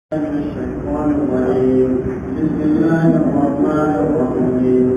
من الشيطان الرجيم بسم الله الرحمن الرحيم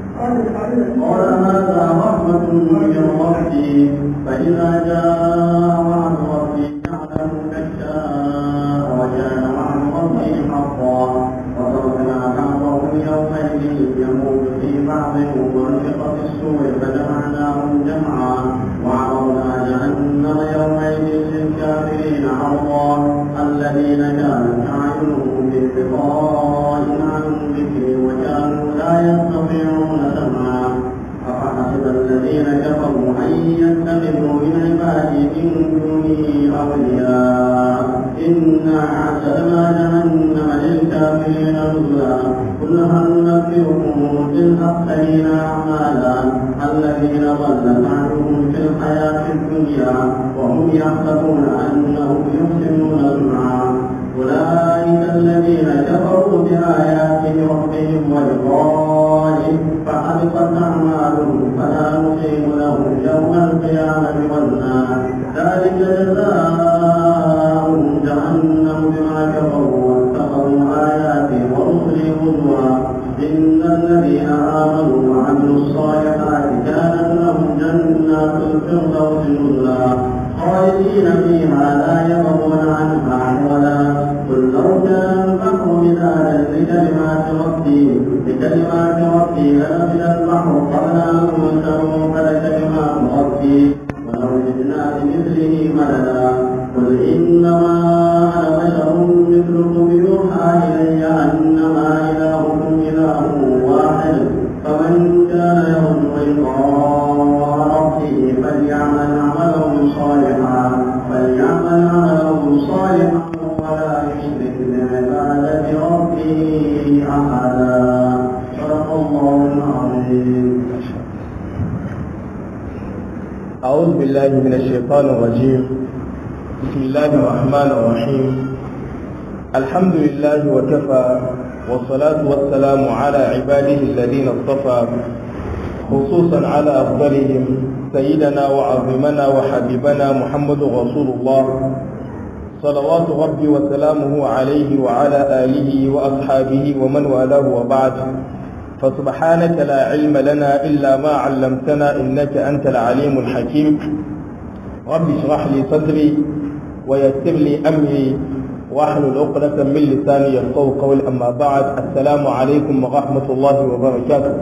قال هذا رحمة من ربي فإذا جاء وعد ربي جعله كالشاء وكان وعد ربي حقا وتركنا بعضهم يومئذ يموت في بعض ونفخ في السور فجمعناهم جمعا وعرضنا جهنم يومئذ للكافرين عرضا الذين كانت أعينهم بانقطاع عن ذكري وكانوا لا يستطيعون سمعا أفحسب الذين كفروا أن يتخذوا من عبادي من دونه أولياء إنا أعتدنا جهنم للكافرين نزلا قل هل ننبئكم بالأخسرين أعمالا الذين ضل سعيهم في الحياة الدنيا وهم يحسبون أنهم يحسنون صنعا أولئك الذين كفروا بآيات ربهم ولقائه فحبطت أعمالهم فلا نقيم لهم يوم القيامة وزنا ذلك جزاؤهم جهنم بما كفروا واتخذوا آياتي ورسلي هزوا إن الذين آمنوا وعملوا الصالحات كانت لهم جنات الفردوس نزلا خالدين فيها لا يبغون عنها ولا قل لو كان البحر مدادا لكلمات ربي لكلمات ربي لنفد البحر قبل أن تنفد كلمات ربي ولو جئنا بمثله مددا قل إنما أنا بشر مثلكم يوحى إلي أنما إلهكم إله واحد فمن كان يرجو لقاء ربه فليعمل عملا صالحا فليعمل عملا صالحا ولا يشرك بعبادة ربه أحدا صدق الله العظيم أعوذ بالله من الشيطان الرجيم بسم الله الرحمن الرحيم الحمد لله وكفى والصلاة والسلام على عباده الذين اصطفى خصوصا على أفضلهم سيدنا وعظمنا وحبيبنا محمد رسول الله صلوات ربي وسلامه عليه وعلى آله وأصحابه ومن والاه وبعد فسبحانك لا علم لنا إلا ما علمتنا إنك أنت العليم الحكيم رب اشرح لي صدري ويسر لي أمري واحلل عقدة من لساني يفقهوا قولي أما بعد السلام عليكم ورحمة الله وبركاته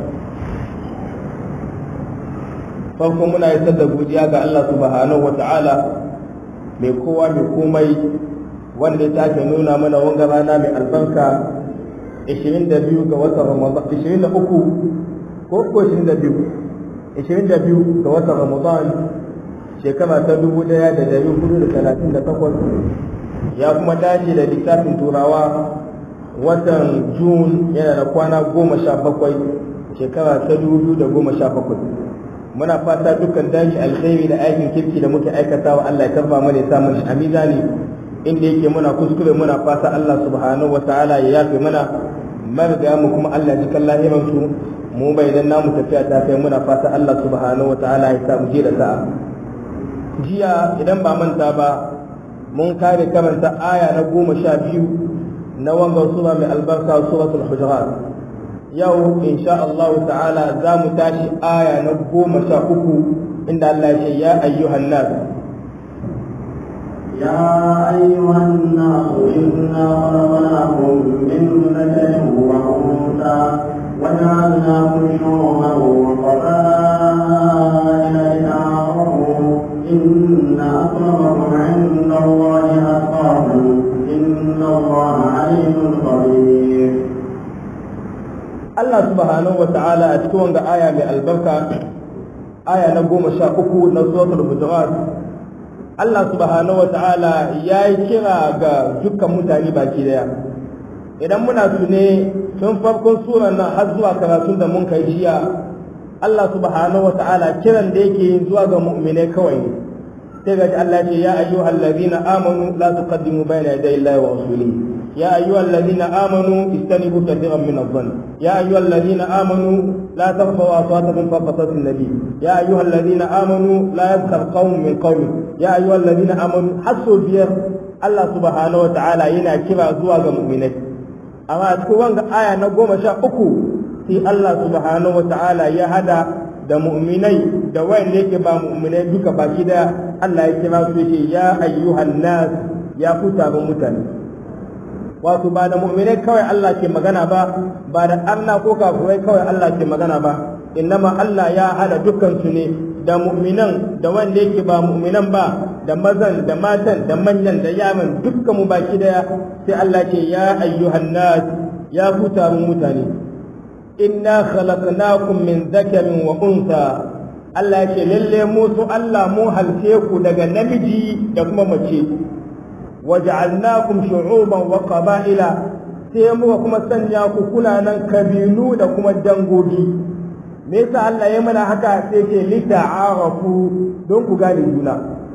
farko muna isar da godiya ga Allah subhanahu wata'ala mai kowa mai komai wanda ya take nuna mana wanga rana mai albarka 22 ga watan Ramadan 23 ko ko 22 22 ga watan Ramadan shekara ta 1438 ya kuma dace da littafin turawa watan Jun yana da kwana 17 shekara ta 2017 muna fata dukkan dashi alkhairi da aikin kirki da muke aikatawa Allah ya karba mana ya sa mu a mizani inda yake muna kuskure muna fata Allah subhanahu wataala ya yafe mana marga mu kuma Allah ji kan lahiran su mu bai dan namu tafiya ta kai muna fata Allah subhanahu wataala ya sa mu je da sa'a jiya idan ba manta ba mun kare karanta aya na goma sha biyu na wangan sura mai albarka suratul hujurat yau insha Allah ta'ala za mu tashi aya na goma sha uku inda Allah ya ce ya ayyuhan nas يا أيها الناس إنا خلقناكم من ذكر وأنثى وجعلناكم شعوبا وقبائل لتعارفوا إن أكرمكم عند الله أتقاكم إن الله عليم خبير Allah subhanahu wa ta'ala a cikin wanga aya mai albarka aya na goma sha uku na suratul hujurat Allah subhanahu wa ta'ala ya yi kira ga dukkan mutane baki daya idan muna tune tun farkon suran nan har zuwa karatun da mun kai jiya Allah subhanahu wa ta'ala kiran da yake yin zuwa ga mu'minai kawai ne sai ga Allah ce ya ayyuhal ladina amanu la tuqaddimu bayna yaday Allahi wa rasulihi يا أيها الذين آمنوا استنبوا كثيرا من الظن يا أيها الذين آمنوا لا ترفعوا أصواتكم فوق صوت النبي يا أيها الذين آمنوا لا يسخر قوم من قوم يا أيها الذين آمنوا حسوا بير Allah subhanahu wata'ala yana kira zuwa ga mu'minai amma a cikin wanga aya na goma sha uku sai Allah subhanahu wata'ala ya hada da mu'minai da wayanda yake ba mu'minai duka baki da Allah ya kira su yake ya ayyuhan nas ya ku taron mutane wato ba da mu'minai kawai Allah ke magana ba ba da arna ko kafurai kawai Allah ke magana ba innama Allah ya hada dukkan su ne da mu'minan da wanda yake ba mu'minan ba da mazan da matan da manyan da yaman dukkan mu baki daya sai Allah ce ya ayyuhan nas ya ku taron mutane inna khalaqnakum min dhakarin wa unsa Allah ce lalle mu su Allah mu halce ku daga namiji da kuma mace waja'alnakum shu'uban wa qaba'ila sai muka kuma sanya ku kuna nan kabilu da kuma dangogi me yasa Allah ya mana haka sai ce lita'arafu don ku gane juna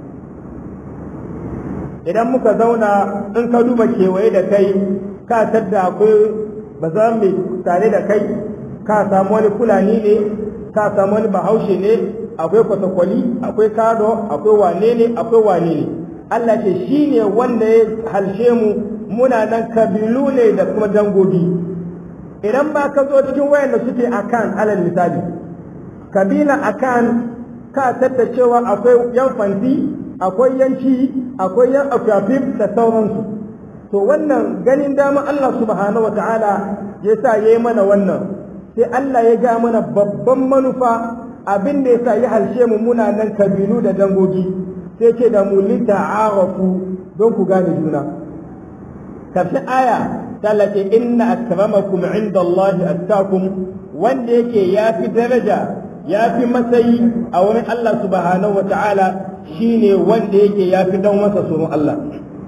idan muka zauna in ka duba kewaye da kai ka tadda akwai ba za mu tare da kai ka samu wani fulani ne ka samu wani bahaushe ne akwai kwatakwali akwai kado akwai wane ne akwai wane ne Allah ce shi ne wanda ya halshe mu muna nan kabilu ne da kuma dangogi idan ba ka zo cikin wayanda suke akan alal misali kabila akan ka tatta cewa akwai yan fanti akwai yanci akwai yan afafif da sauransu to wannan ganin dama Allah subhanahu wataala ya sa ya yi mana wannan sai Allah ya ga mana babban manufa abin da ya sa ya halshe mu muna nan kabilu da dangogi sai ce da mu lita'arafu don ku gane juna kafin aya tallace inna akramakum inda Allah attakum wanda yake ya fi daraja ya fi matsayi a wurin Allah subhanahu wa ta'ala shine wanda yake ya fi dan masa tsoron Allah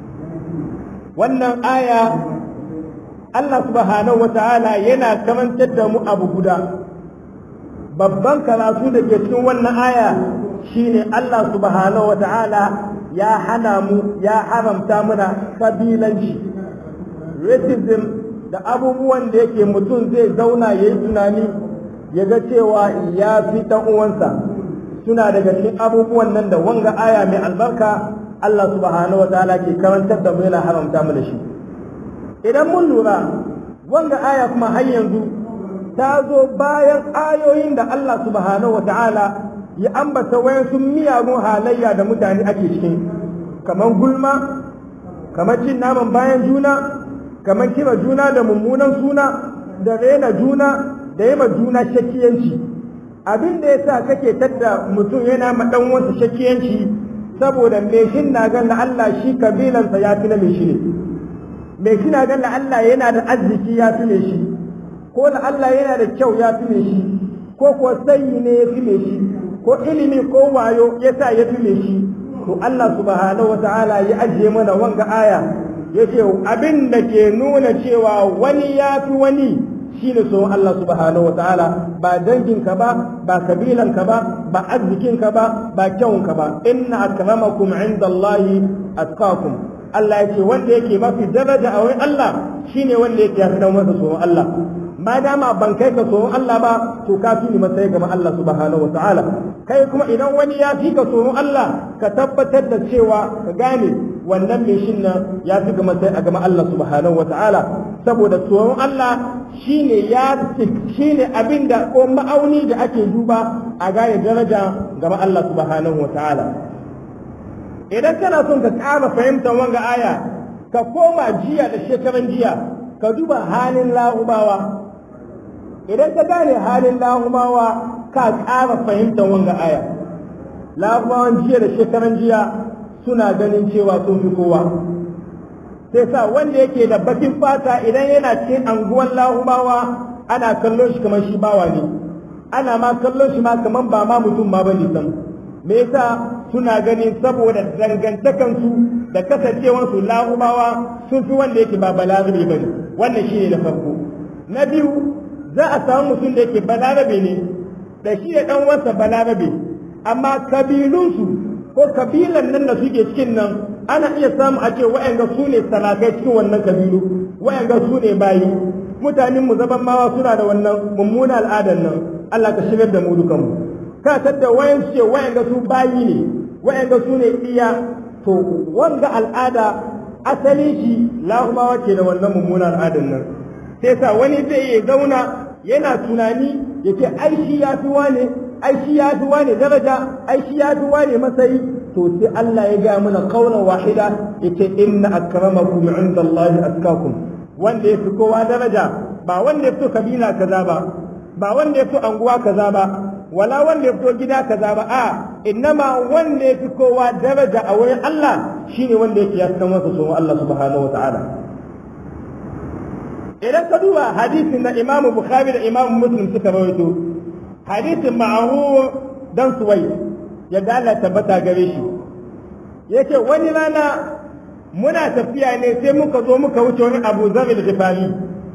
wannan aya Allah subhanahu wa ta'ala yana kamantar da mu abu guda babban karatu da ke cikin wannan aya shine Allah subhanahu wa ta'ala ya hana mu ya haramta mana kabilanci racism da abubuwan da yake mutum zai zauna ya yi tunani ya ga cewa ya fi uwansa suna daga cikin abubuwan nan da wanga aya mai albarka Allah subhanahu wa ta'ala ke karantar da mu yana haramta mu da shi idan mun lura wanga aya kuma har yanzu ta zo bayan ayoyin da Allah subhanahu wa ta'ala ya ambata wayansu miyagun halayya da mutane ake cikin kamar gulma kamar cin naman bayan juna kamar kira juna da mummunan suna da rena juna da yi juna shakiyanci abin da ya sa kake tadda mutum yana ma dan wasu shakiyanci saboda me shin na gan Allah shi kabilansa ya fi na me shi ne me shi na gan Allah yana da arziki ya fi me shi ko da Allah yana da kyau ya fi me shi ko ko sayi ne ya fi me shi ko ilimi ko wayo ya sa ya fi me shi to Allah subhanahu wataala ya ajiye mana wanga aya yace abin da ke nuna cewa wani ya fi wani shine so Allah subhanahu wataala ba danginka ba ba kabilanka ba ba arzikinka ba ba kyawunka ba inna akramakum indallahi atqakum Allah yace wanda yake mafi daraja a wurin Allah shine wanda yake ya fi masa so Allah ma dama ban kai ka tsoron Allah ba to ka fi ni matsayi gaba Allah subhanahu wa ta'ala kai kuma idan wani ya fi ka tsoron Allah ka tabbatar da cewa ka gane wannan mai shin nan ya fi ga matsayi a gaba Allah subhanahu wa ta'ala saboda tsoron Allah shine ya shine abin da ko ma'auni da ake duba a gane daraja gaba Allah subhanahu wa ta'ala idan kana son ka ƙara fahimtar wanga aya ka koma jiya da shekaran jiya ka duba halin la'ubawa idan ka gane halin lahumawa ka ƙara fahimtar wanga aya lahumawan jiya da shekaran jiya suna ganin cewa sun fi kowa sai sa wanda yake da bakin fata idan yana cikin anguwan lahumawa ana kallon shi kamar shi bawa ne ana ma kallon shi ma kamar ba ma mutum ma bane sam me yasa suna ganin saboda dangantakansu da kasancewarsu lahumawa sun fi wanda yake ba balarabe bane wannan shine na farko na biyu za a samu mutum da yake balarabe ne da shi da ɗan wasa balarabe amma kabilunsu ko kabilan nan da suke cikin nan ana iya samu a ce wa'anga su ne salakai cikin wannan kabilu wa'anga su ne bayi mutanen mu zaban mawa suna da wannan mummuna al'adan nan Allah ka shigar da mu dukan mu ka tadda wayan ce wa'anga su bayi ne wa'anga su ne iya to wanga al'ada asali shi lahumawa ke da wannan mummunan al'adar nan sai sa wani zai iya zauna yana tunani ya ce ai shi ya fi wane ai shi ya fi wane daraja ai shi ya fi wane matsayi to sai Allah ya ga mana qaulan wahida yace inna akramakum inda Allah atqakum wanda ya fi kowa daraja ba wanda ya fito kabila kaza ba ba wanda ya fito anguwa kaza ba wala wanda ya fito gida kaza ba a innama wanda ya fi kowa daraja a wurin Allah shine wanda yake ya san masa tsoron Allah subhanahu wa ta'ala idan ka duba hadisin da Imam Bukhari da Imam Muslim suka rawaito hadisin ma'ahu dan suwai yadda Allah tabbata gare shi yake wani rana muna tafiya ne sai muka zo muka wuce wani Abu Zar al-Ghifari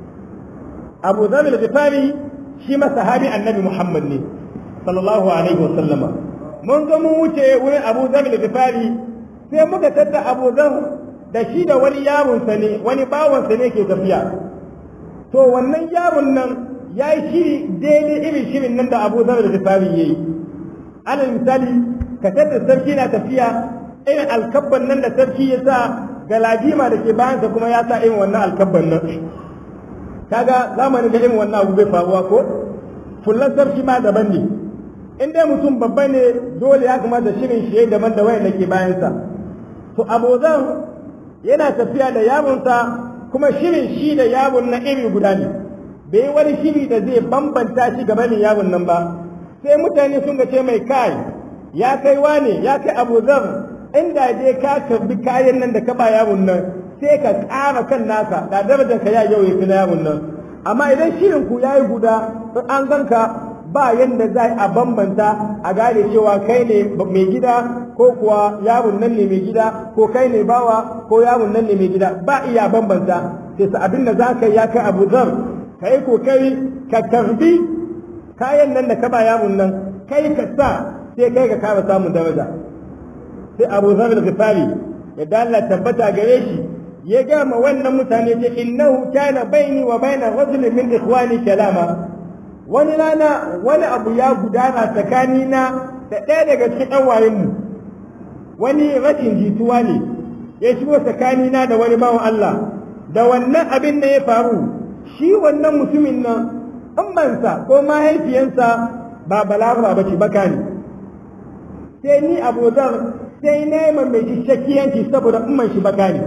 Abu Zar al-Ghifari shi ma sahabi Annabi Muhammad ne sallallahu alaihi wasallama mun zo mun wuce wurin Abu Zar al-Ghifari sai muka tada Abu Zar da shi da wani yaron sa ne wani bawan sa ne ke tafiya to wannan yaron nan ya yi shiri daidai irin shirin nan da Abu Zar al-Ghifari yayi alal misali ka tada sarki na tafiya irin alkabban nan da sarki ya sa galadima da ke bayansa kuma ya sa irin wannan alkabban nan kaga zamanin ga irin wannan abu bai faruwa ko fullan sarki ma daban ne in dai mutum babba ne dole ya kamata shirin shi daban da wayan ke bayansa to abozan yana tafiya da yaronsa kuma shirin shi da yaron na iri guda ne bai wani shiri da zai bambanta shi gabanin yaron nan ba sai mutane sun ga ce mai kai ya kai wane ya kai abozan inda dai ka karbi kayan nan da ka ba yaron nan sai ka ƙara kan naka da darajar ka ya yau ya fi na yaron nan amma idan shirin ku yayi guda in an ganka ba yanda za a bambanta a gane cewa kai ne mai gida ko kuwa yaron nan ne mai gida ko kai ne bawa ko yaron nan ne mai gida ba iya bambanta sai sa abin da za ka yi ya kai abu zar ka yi kokari ka karbi kayan nan da ka ba yaron nan kai ka sa sai kai ka kara samun daraja sai abu zar al-ghifari ya dalla tabbata gare shi ya gama wannan mutane ce innahu kana baini wa baina rajulin min ikhwani kalama wani rana wani abu ya gudana tsakanina da ɗaya daga cikin ɗan wayenmu wani rashin jituwa ne ya shigo tsakanina da wani bawan Allah da wannan abin da ya faru shi wannan mutumin nan ammansa ko mahaifiyansa ba balagha ba ce baka ne sai ni abozar sai neman mai shi shakiyanci saboda umman shi baka ne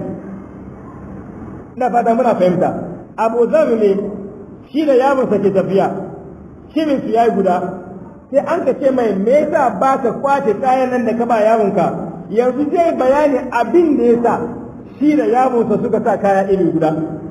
ina fata muna fahimta abu zar ne shi da yaronsa ke tafiya shirin su yayi guda sai an ka ce mai me yasa ba ka kwace kayan nan da ka ba yaronka yanzu zai bayani abin da yasa shi da yaronsa suka sa kaya iri guda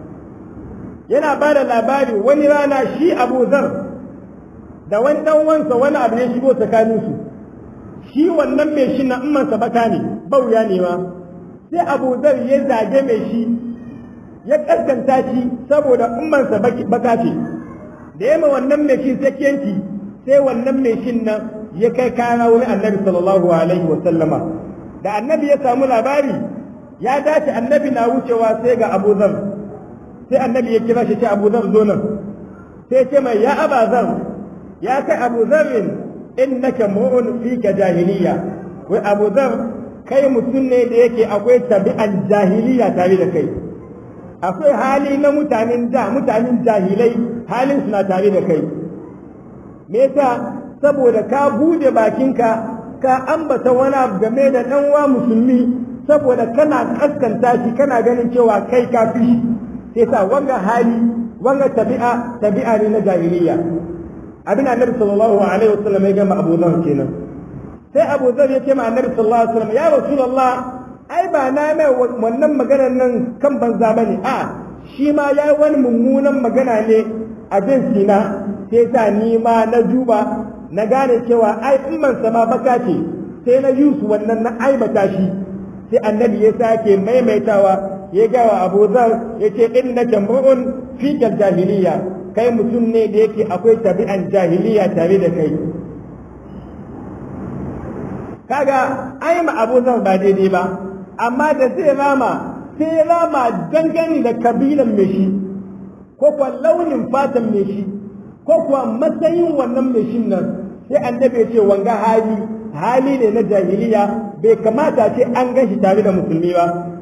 yana ba da labari wani rana shi abu zar da wani dan wansa wani abu ya shigo tsakaninsu shi wannan mai shi na ummansa baka ne bauya ne ma sai abu zar ya zage mai shi ya kaskanta shi saboda ummansa baka ce da yamma wannan mai shi sakiyanci sai wannan mai shin nan ya kai kana wurin annabi sallallahu alaihi wa sallama da annabi ya samu labari ya dace annabi na wucewa sai ga abu zar sai annabi ya kira shi ce abu zar zo nan sai ce mai ya aba zar ya kai abu zarin innaka mu'un fika jahiliya wai abu zar kai mutum ne da yake akwai tabi'an jahiliya tare da kai akwai hali na mutanen da mutanen jahilai halin suna tare da kai me yasa saboda ka bude bakinka ka ambata wani abu game da dan wa musulmi saboda kana kaskanta shi kana ganin cewa kai ka fi sai sa wanga hali wanga tabi'a tabi'a ne na jahiliya abin annabi sallallahu alaihi wasallam ya gama Abu Dharr kenan sai Abu Dharr ya ce ma annabi sallallahu alaihi wasallam ya rasulullah ai ba na mai wannan maganar nan kan banza bane a shi ma ya wani mummunan magana ne a bin sina sai sa ni ma na juba na gane cewa ai umman sama baka ce sai na yusu wannan na aibata shi sai annabi ya sake maimaitawa ya gawa Abu Dharr ya ce innaka mu'un fi jahiliya kai mutum ne da yake akwai tabi'an jahiliya tare da kai kaga ai ma Abu Dharr ba daidai ba amma da zai rama sai rama dangane da kabilan mai shi ko kuwa launin fatan mai shi ko kuwa matsayin wannan mai shin nan sai annabi ya ce wanga hali hali ne na jahiliya bai kamata ce an gan shi tare da musulmi ba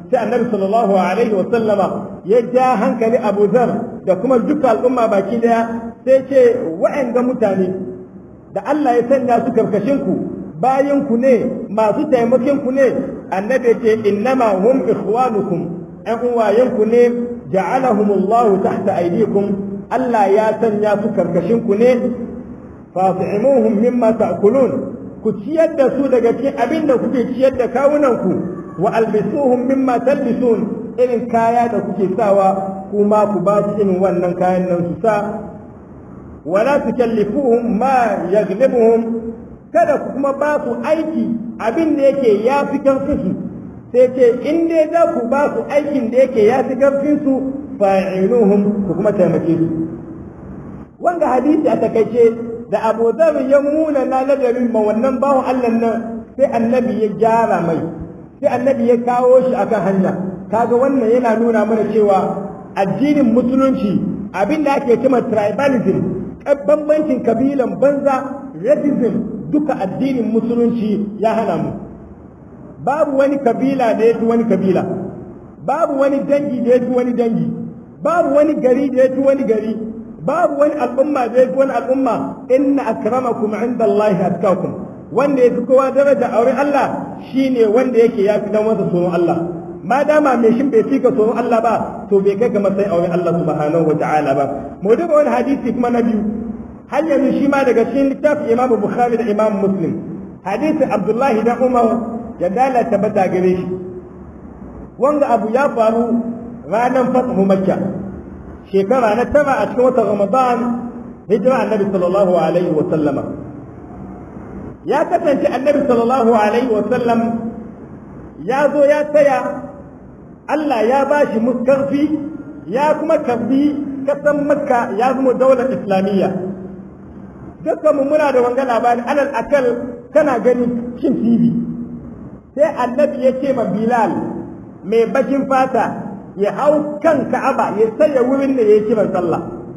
sai annabi sallallahu alaihi wa sallama ya ja hankali Abu Zar da kuma duka al'umma baki daya sai ce wa'anga mutane da Allah ya sanya su karkashin ku bayan ku ne masu taimakon ku ne annabi ce innama hum ikhwanukum an uwayen ku ne ja'alahumullahu tahta aydikum Allah ya sanya su karkashin ku ne fasimuhum mimma ta'kulun ku ciyar da su daga cikin abin da kuke ciyar da kawunan ku wa albisuhum mimma talbisun irin kaya da kuke sawa kuma ku ba su irin wannan kayan nan su sa wala tukallifuhum ma yaghlibuhum kada ku kuma ba su aiki abin da yake ya fi karfin su sai ce in dai za ku ba su aikin da yake ya fi karfin su fa'iluhum ku kuma taimake su wanga hadisi a takaice da Abu Dharr ya muna na ladarin ma wannan bawo Allah nan sai annabi ya gyara mai sai annabi ya kawo shi akan hanya kaga wannan yana nuna mana cewa addinin musulunci abin da ake cewa tribalism bambancin kabilan banza racism duka addinin musulunci ya hana mu babu wani kabila da ya fi wani kabila babu wani dangi da ya fi wani dangi babu wani gari da ya fi wani gari babu wani al'umma da ya fi wani al'umma inna akramakum inda Allah atkakum wanda ya fi kowa daraja a wurin Allah shine wanda yake ya fi dan wasa tsoron Allah ma dama mai shin bai fika tsoron Allah ba to bai kai ga matsayin a wurin Allah subhanahu wa ta'ala ba mu duba wani hadisi kuma na biyu har yanzu shi ma daga cikin littafin Imam Bukhari da Imam Muslim hadisin Abdullahi da Umar ya dalata bata gare shi wanga abu ya faru ranar fatahu Makka shekara na tara a cikin watan Ramadan hijira annabi sallallahu alaihi wa sallama ya kasance annabi sallallahu alaihi wa sallam ya zo ya tsaya Allah ya ba shi muskarfi ya kuma karbi kasan makka ya zama daular islamiyya dukkan mu muna da wanga labari alal akal kana gani shin tv sai annabi ya ce ma bilal mai bakin fata ya hau kan ka'aba ya saya wurin da ya kiran sallah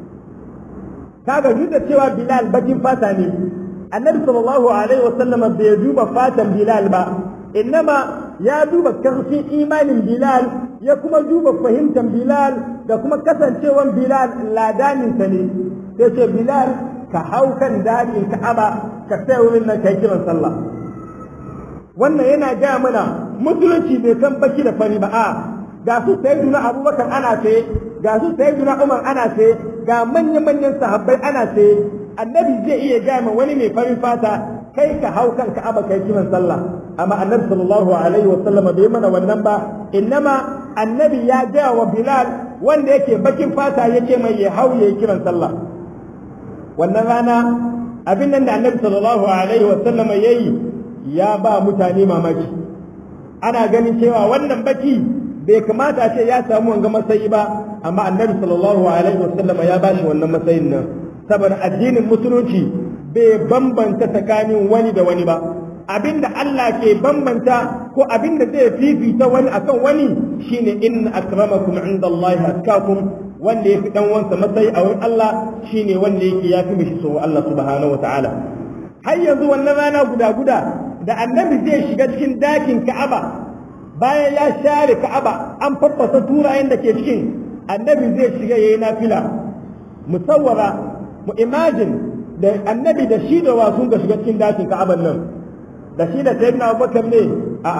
kaga duk da cewa bilal bakin fata ne annabi sallallahu alaihi wasallam bai duba fatan bilal ba innama ya duba karfin imanin bilal ya kuma duba fahimtar bilal da kuma kasancewan bilal ladaninsa ne sai ce bilal ka hau kan dakin ka'aba ka sai wurin nan kai kiran sallah wannan yana gaya mana musulunci bai san baki da fari ba a ga su sayyiduna abubakar ana sai ga su sayyiduna umar ana sai ga manya-manyan sahabbai ana sai annabi zai iya gaya ma wani mai farin fata kai ka hau kan ka'aba kai kiran sallah amma annabi sallallahu alaihi wa sallam bai mana wannan ba innama annabi ya gaya wa bilal wanda yake bakin fata yake mai ya hau ya kiran sallah wannan rana abin nan da annabi sallallahu alaihi wa sallam yayi ya ba mutane mamaki ana ganin cewa wannan baki bai kamata a ce ya samu wanga matsayi ba amma annabi sallallahu alaihi wa sallam ya ba shi wannan matsayin nan saboda addinin musulunci bai bambanta tsakanin wani da wani ba abinda Allah ke bambanta ko abinda zai fifita wani akan wani shine inna akramakum indallahi atkakum wanda yafi dan wansa matsayi a wurin Allah shine wanda yake yafi mishi so Allah subhanahu wataala har yanzu wannan rana guda guda da annabi zai shiga cikin dakin Ka'aba bayan ya share Ka'aba an faffasa turayen da ke cikin annabi zai shiga yayi nafila musawwara mu imagine da annabi da shi da wasu ga shiga cikin dakin ka'aban nan da shi da sayyidina abubakar ne a'a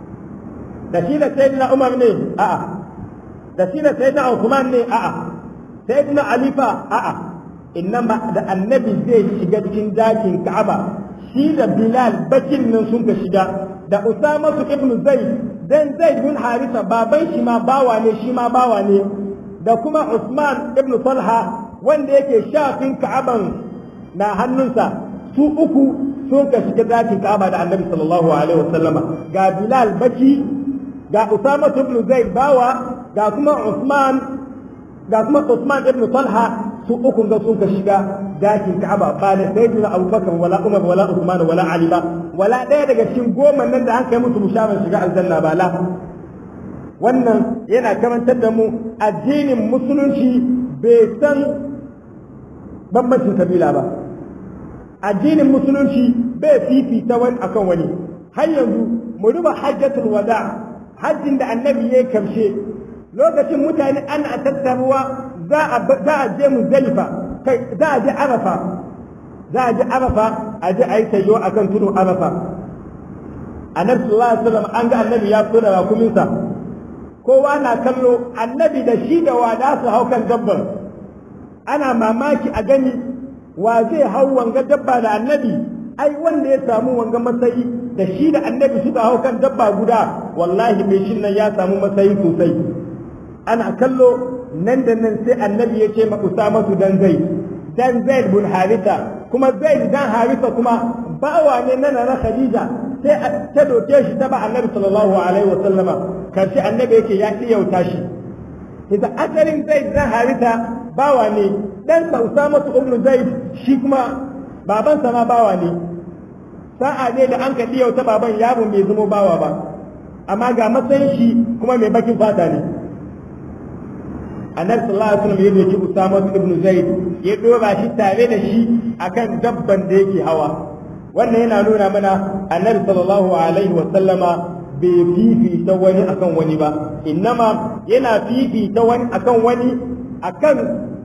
da shi da sayyidina umar ne a'a da shi da sayyidina uthman ne a'a sayyidina alifa a'a innama da annabi zai shiga cikin dakin ka'aba shi da bilal bakin nan sun ka shiga da usama su ibnu zaid dan zaid bin harisa baban shi ma bawa ne shi ma bawa ne da kuma usman ibnu talha wanda yake shafin ka'aban na hannunsa su uku sun ka shiga dakin ka'aba da annabi sallallahu alaihi wasallama ga bilal baki ga usama ibn zaid bawa ga kuma usman ga kuma usman ibn talha su uku ga sun ka shiga dakin ka'aba ba da sayyidina abubakar wala umar wala usman wala ali ba wala ɗaya daga cikin goma nan da an kai musu mushabar shiga aljanna ba la wannan yana karantar da mu addinin musulunci bai san bambancin kabila ba addinin musulunci bai fifita wani akan wani har yanzu mu duba hajjatul wada hajjin da annabi ya karshe lokacin mutane ana tattaruwa za a je muzdalifa kai za a je arafa za a je arafa a je a yi tayo a kan tudun arafa annabi sallallahu alaihi wasallam an ga annabi ya fito da rakuminsa kowa na kallo annabi da shi da wada su hau kan dabbar ana mamaki a gani wa zai hau wanga dabba da annabi ai wanda ya samu wanga matsayi da shi da annabi suka hau kan dabba guda wallahi mai shin nan ya samu matsayi sosai ana kallo nan da nan sai annabi ya ce ma usama su dan zai dan zaid bin harisa kuma zaid dan harisa kuma bawa ne na na khadija sai ta doke shi ta ba annabi sallallahu alaihi wasallama karshe annabi yake ya iyauta shi idan asalin zaid dan harisa bawa ne dan sa usama su ibn zaid shi kuma babansa ma bawa ne sa'a ne da an ka iyauta baban yaro bai zama bawa ba amma ga matsayin shi kuma mai bakin fata ne annabi sallallahu alaihi wasallam ya doki Usama ibn Zaid ya dora shi tare da shi akan dabban da yake hawa wannan yana nuna mana annabi sallallahu alaihi wasallama bai fifita wani akan wani ba innama yana fifita wani akan wani akan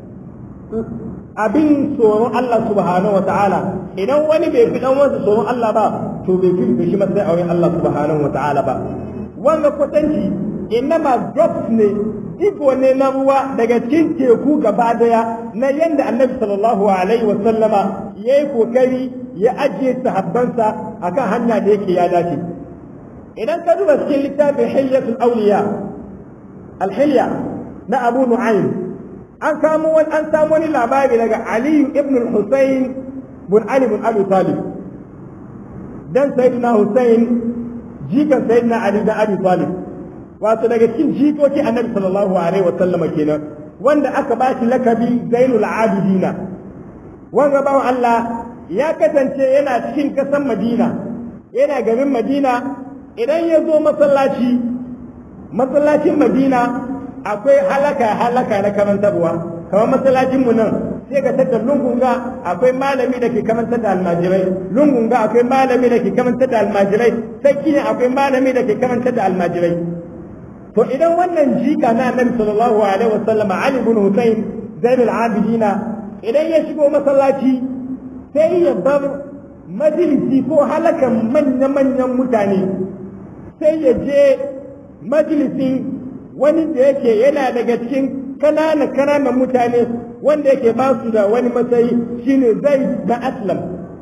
abin tsoron Allah subhanahu wataala idan wani bai fi dan wasu tsoron Allah ba to bai fifita shi matsayin auren Allah subhanahu wataala ba wanga kwatanci innama drops ne iko ne na ruwa daga cikin teku gaba daya na yadda annabi sallallahu alaihi wa sallama ya yi kokari ya ajiye sahabbansa akan hanya da yake ya dace idan ka duba cikin littafin hilyatul awliya alhilya na abu nu'aym an samu wani an samu wani labari daga ali ibn al-husayn bin ali bin abi talib dan sayyidina husayn jikan sayyidina ali da abi talib wato daga cikin jikoki annabi sallallahu alaihi wasallama kenan wanda aka ba shi lakabi zainul abidina wanga bawan Allah ya kasance yana cikin kasan Madina yana garin Madina idan ya zo masallaci masallacin Madina akwai halaka halaka na karantarwa kamar masallacin mu nan sai ka tada lungunga akwai malami da ke karantar da almajirai lungunga akwai malami da ke karantar da almajirai sai kine akwai malami da ke karantar da almajirai to idan wannan jika na annabi sallallahu alaihi wasallam Ali ibn Husayn Zainul Abidina idan ya shigo masallaci sai ya bar majalisi ko halakan manya-manyan mutane sai ya je majalisin wani da yake yana daga cikin kanana kananan mutane wanda yake ba su da wani matsayi shine Zaid na Aslam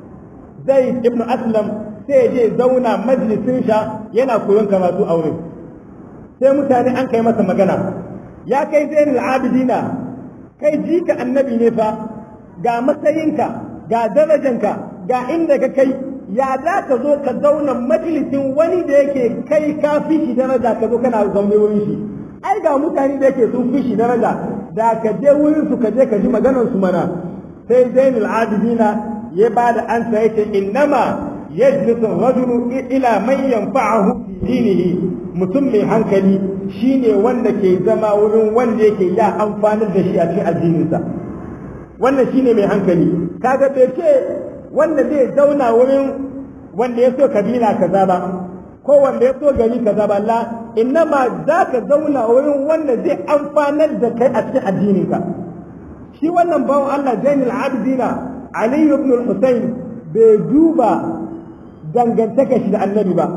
Zaid ibn Aslam sai ya je zauna majalisin sha yana koyon karatu a wurin sai mutane an kai masa magana ya kai zainul abidina kai jika annabi ne fa ga matsayinka ga darajanka ga inda ka kai ya za ka zo ka zauna majalisin wani da yake kai ka fi shi daraja ka zo kana zaune wurin shi ai ga mutane da yake sun fi shi daraja da ka je wurin su ka je ka ji maganar su mana sai zainul abidina ya ba da ansa yake innama yajlisu rajulu ila man yanfa'ahu fi dinihi mutum mai hankali shine wanda ke zama wurin wanda yake ya amfanar da shi a cikin addininsa wannan shine mai hankali kaga bai ce wanda zai zauna wurin wanda ya so kabila kaza ba ko wanda ya so gari kaza ba la innama za ka zauna wurin wanda zai amfanar da kai a cikin addininka shi wannan bawan Allah Zainul Abidina Ali ibn Hussein bai duba dangantaka shi da annabi ba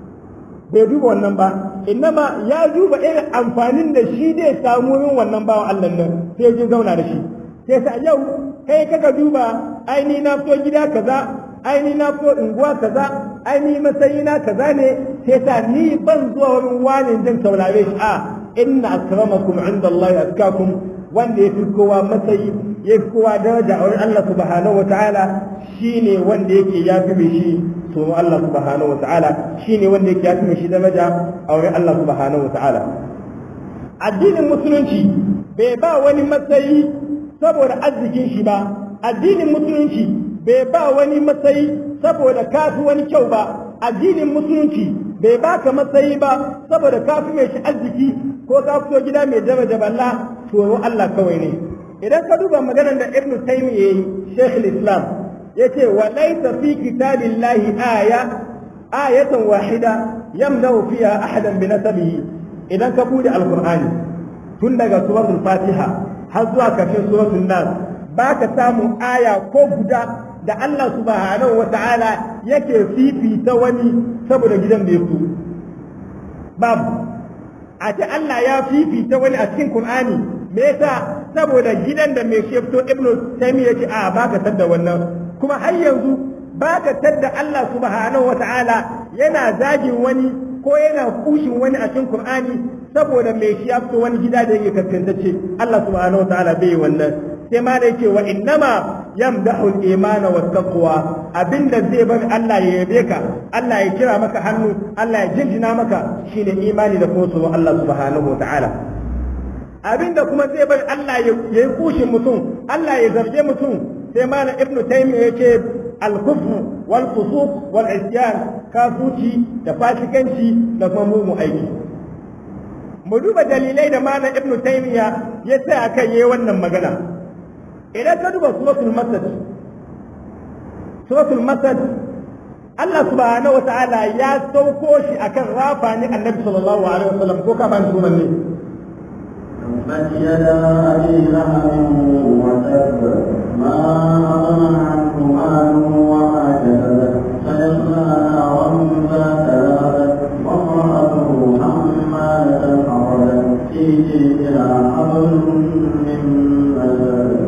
bai duba wannan ba innama ya duba irin amfanin da shi zai samu yin wannan bawan Allah nan sai ya zauna da shi sai sa yau kai kaka duba aini na so gida kaza aini na so unguwa kaza aini matsayi na kaza ne sai sa ni ban zuwa wurin wani jin saurare shi a inna akramakum inda Allah atkakum wanda ya fi kowa matsayi ya fi kowa daraja a wurin Allah subhanahu wa ta'ala shine wanda yake ya fi mai shi tsoron Allah subhanahu wa ta'ala shine wanda yake ya fi mai shi daraja a wurin Allah subhanahu wa ta'ala addinin musulunci bai ba wani matsayi saboda arzikin shi ba addinin musulunci bai ba wani matsayi saboda kafi wani kyau ba addinin musulunci bai baka matsayi ba saboda kafi mai shi arziki ko ka fito gida mai daraja balla tsoron Allah kawai ne idan ka duba maganar da Ibn Taymiyyah yayi Sheikh islam yace wa laysa fi kitabillahi aya ayatan wahida yamna'u fiha ahadan bi nasabihi idan ka bude alqur'ani tun daga suratul fatiha har zuwa karshen suratul nas baka samu aya ko guda da Allah subhanahu wa ta'ala yake fifita wani saboda gidan da ya fito babu a ce Allah ya fifita wani a cikin Qur'ani me yasa saboda gidan da mai shi fito Ibn Taymiyyah yace a baka tadda wannan kuma har yanzu baka tadda Allah subhanahu wa ta'ala yana zagin wani ko yana kushin wani a cikin Qur'ani saboda mai shi ya fito wani gida da yake kaskantacce Allah subhanahu wa ta'ala bai wannan sai ma da yake wa innama yamdahu al-imana wa taqwa abinda zai bari Allah ya yabe ka Allah ya kira maka hannu Allah ya jinjina maka shine imani da kuma tsoron Allah subhanahu wa ta'ala abinda kuma zai bari Allah ya yi kushin mutum Allah ya zarge mutum sai ma na ibnu taymiyyah yace al-kufr wal fusuq wal isyan kafuci da fasikanci da kuma mugun aiki mu duba dalilai da mana ibnu taymiya ya sai akan yayi wannan magana idan ka duba suratul masad suratul masad Allah subhanahu wataala ya sauko shi akan rafani annabi sallallahu alaihi wasallam ko ka ban sunan ne تبت يدا أبي لهب وتب ما أغنى عنه ماله وما كسب سيصلى نارا ذات لهب وامرأته حمالة الحطب في جيدها حبل من مسد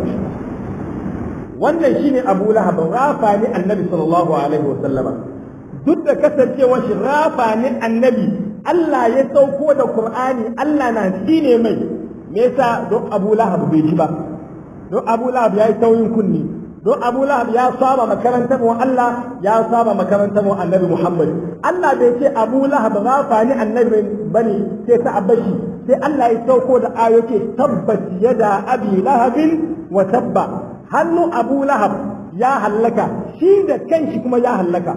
wannan shine Abu Lahab rafa ne Annabi sallallahu alaihi wasallama duk da kasancewar shi rafa ne Annabi Allah ya sauko da Qur'ani Allah na shine mai me yasa don Abu Lahab bai ji ba don Abu Lahab ya yi tauyin kunni don Abu Lahab ya saba makarantar mu Allah ya saba makarantar mu Annabi Muhammad Allah bai ce Abu Lahab rafa ne Annabi bane sai ta abashi sai Allah ya sauko da ayoke tabbat yada abi lahabin wa tabba hannu Abu Lahab ya hallaka shi da kanshi kuma ya hallaka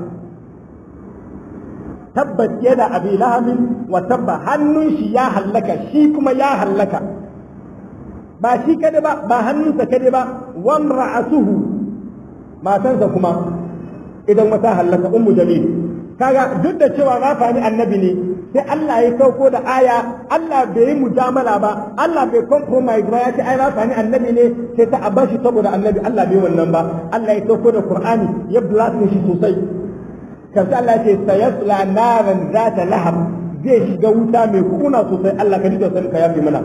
tabbat yada abi lahabin wa tabba hannun shi ya hallaka shi kuma ya hallaka ba shi kada ba ba hannunsa kada ba wan ra'asuhu matansa kuma idan wata hallaka ummu jamil kaga duk da cewa rafani annabi ne sai Allah ya sauko da aya Allah bai yi mujamala ba Allah bai compromise ba ya ce ai rafani annabi ne sai ta abashi saboda annabi Allah bai wannan ba Allah ya sauko da Qur'ani ya blast shi sosai kaza Allah ya ce sayasla naran zata lahab zai shiga wuta mai kuna sosai Allah ka ji da ka yafi mana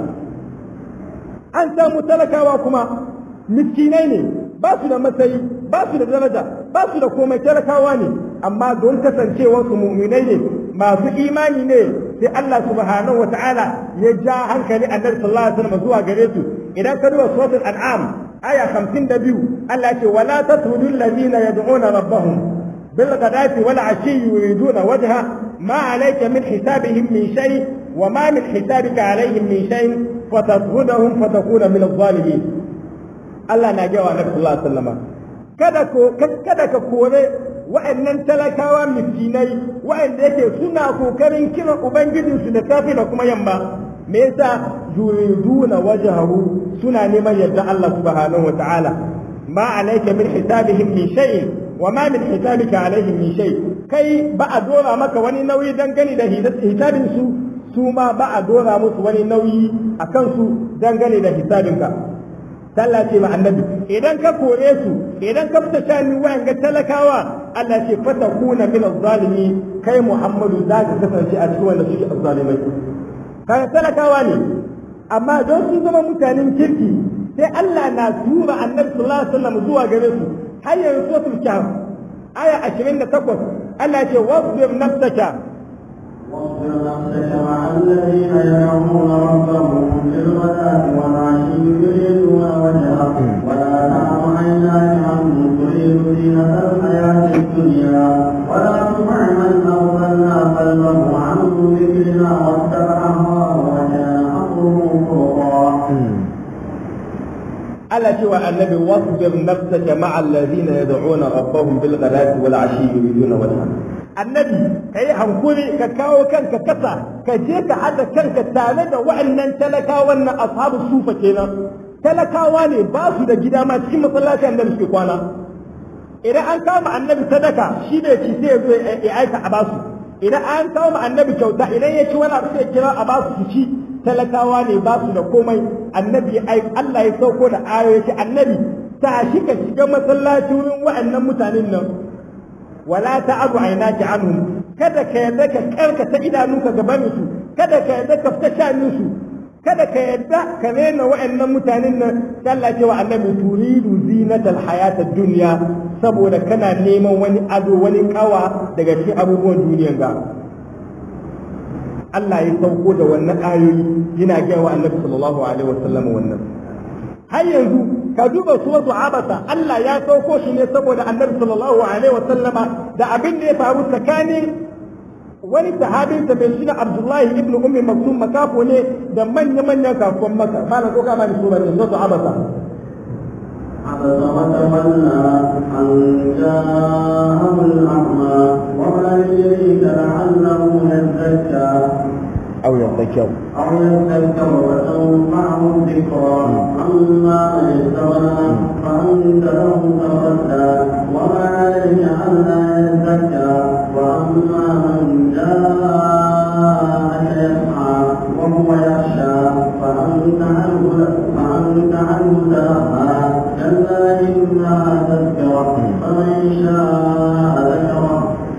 an samu talakawa kuma miskinai ne ba su da matsayi ba su da daraja ba su da komai talakawa ne amma don kasancewar su mu'minai ne masu imani ne sai Allah subhanahu wa ta'ala ya ja hankali annabi sallallahu alaihi wasallam zuwa gare su idan ka duba suratul an'am aya 52 Allah ya ce wala tatrudu alladhina yad'una rabbahum bil ghadati wal ashi yuriduna wajha ma alayka min hisabihim min shay wa ma min hisabika alaihim min shay fatasudahum fatakuna min adh-dhalimin Allah na gawa Annabi sallallahu alaihi wasallam kada ko kada ka kore wa'annan talakawa miskinai wa'anda yake suna kokarin kiran ubangijin su da safe da kuma yamma me yasa yuriduna wajhahu suna neman yadda Allah subhanahu wataala ma alayka min hisabihim min shay wa ma min hisabika alaihim min shay kai ba a dora maka wani nauyi dangane da hisabin su su ma ba a dora musu wani nauyi akan su dangane da hisabinka Allah ce ma annabi idan ka kore su idan ka fita shani wayan ga talakawa Allah ce fata kuna min zalimi kai Muhammadu za ka kasance a cikin wanda suke azzalimai kaga talakawa ne amma don su zama mutanen kirki sai Allah na tura annabi sallallahu alaihi wasallam zuwa gare su har yanzu suratul kahf aya 28 Allah ce wasbir nafsaka واصبر نفسك مع الذين يدعون ربهم بالغداة والعشي يريدون وجهه ولا تعد عيناك عنهم تريد زينة الحياة الدنيا ولا تطع من أغفلنا قلبه عن ذكرنا واتبع هواه وكان أمره فرطا Allah cewa annabi wasbir nafsaka ma'a alladhina yad'una rabbahum bil ghadati wal ashi yuriduna wajha annabi kai hankuri ka kawo kanka kasa ka je ka hada kanka tare da wa'annan talakawan na ashabu sufa kenan talakawa ne ba su da gida ma cikin masallaci annabi suke kwana idan an kama annabi sadaka shi ne ci sai ya zo ya aika a basu idan an kawo ma annabi kyauta idan ya ci wani abu sai kira a ba su ci talakawa ne ba su da komai annabi Allah ya sauko da ayoyi ce annabi ta shi ka shiga masallaci wurin wa'annan mutanen nan wala ta'abu aynaki anhum kada ka yarda ka karkata idanunka gaban su kada ka yarda ka fita shanin su kada ka yarda ka rena wa'annan mutanen nan Allah ce wa annabi turidu zinatal hayatad dunya saboda kana neman wani ado wani kawa daga cikin abubuwan duniyan ga Allah ya sauko da wannan ayoyi yana gaya wa annabi sallallahu alaihi wasallam wannan har yanzu ka duba suratu abasa Allah ya sauko shi ne saboda annabi sallallahu alaihi wasallama da abin da ya faru tsakanin wani sahabin sa bai shi Abdullahi ibn Ummi Maktum makafo ne da manya manyan kafuwan maka malam ko ka bani sura ne suratu abasa عبس وتولى أن جاءه الأعمى وما يدريك لعله يزكى أو يذكر أو يذكر وتنفعه الذكرى أما من استغنى فأنت له تصدى وما عليه ألا يزكى وأما من جاءك يسعى وهو يخشى فأنت عنه فأنت عنه تلهى كلا إنها تذكرة فمن شاء ذكره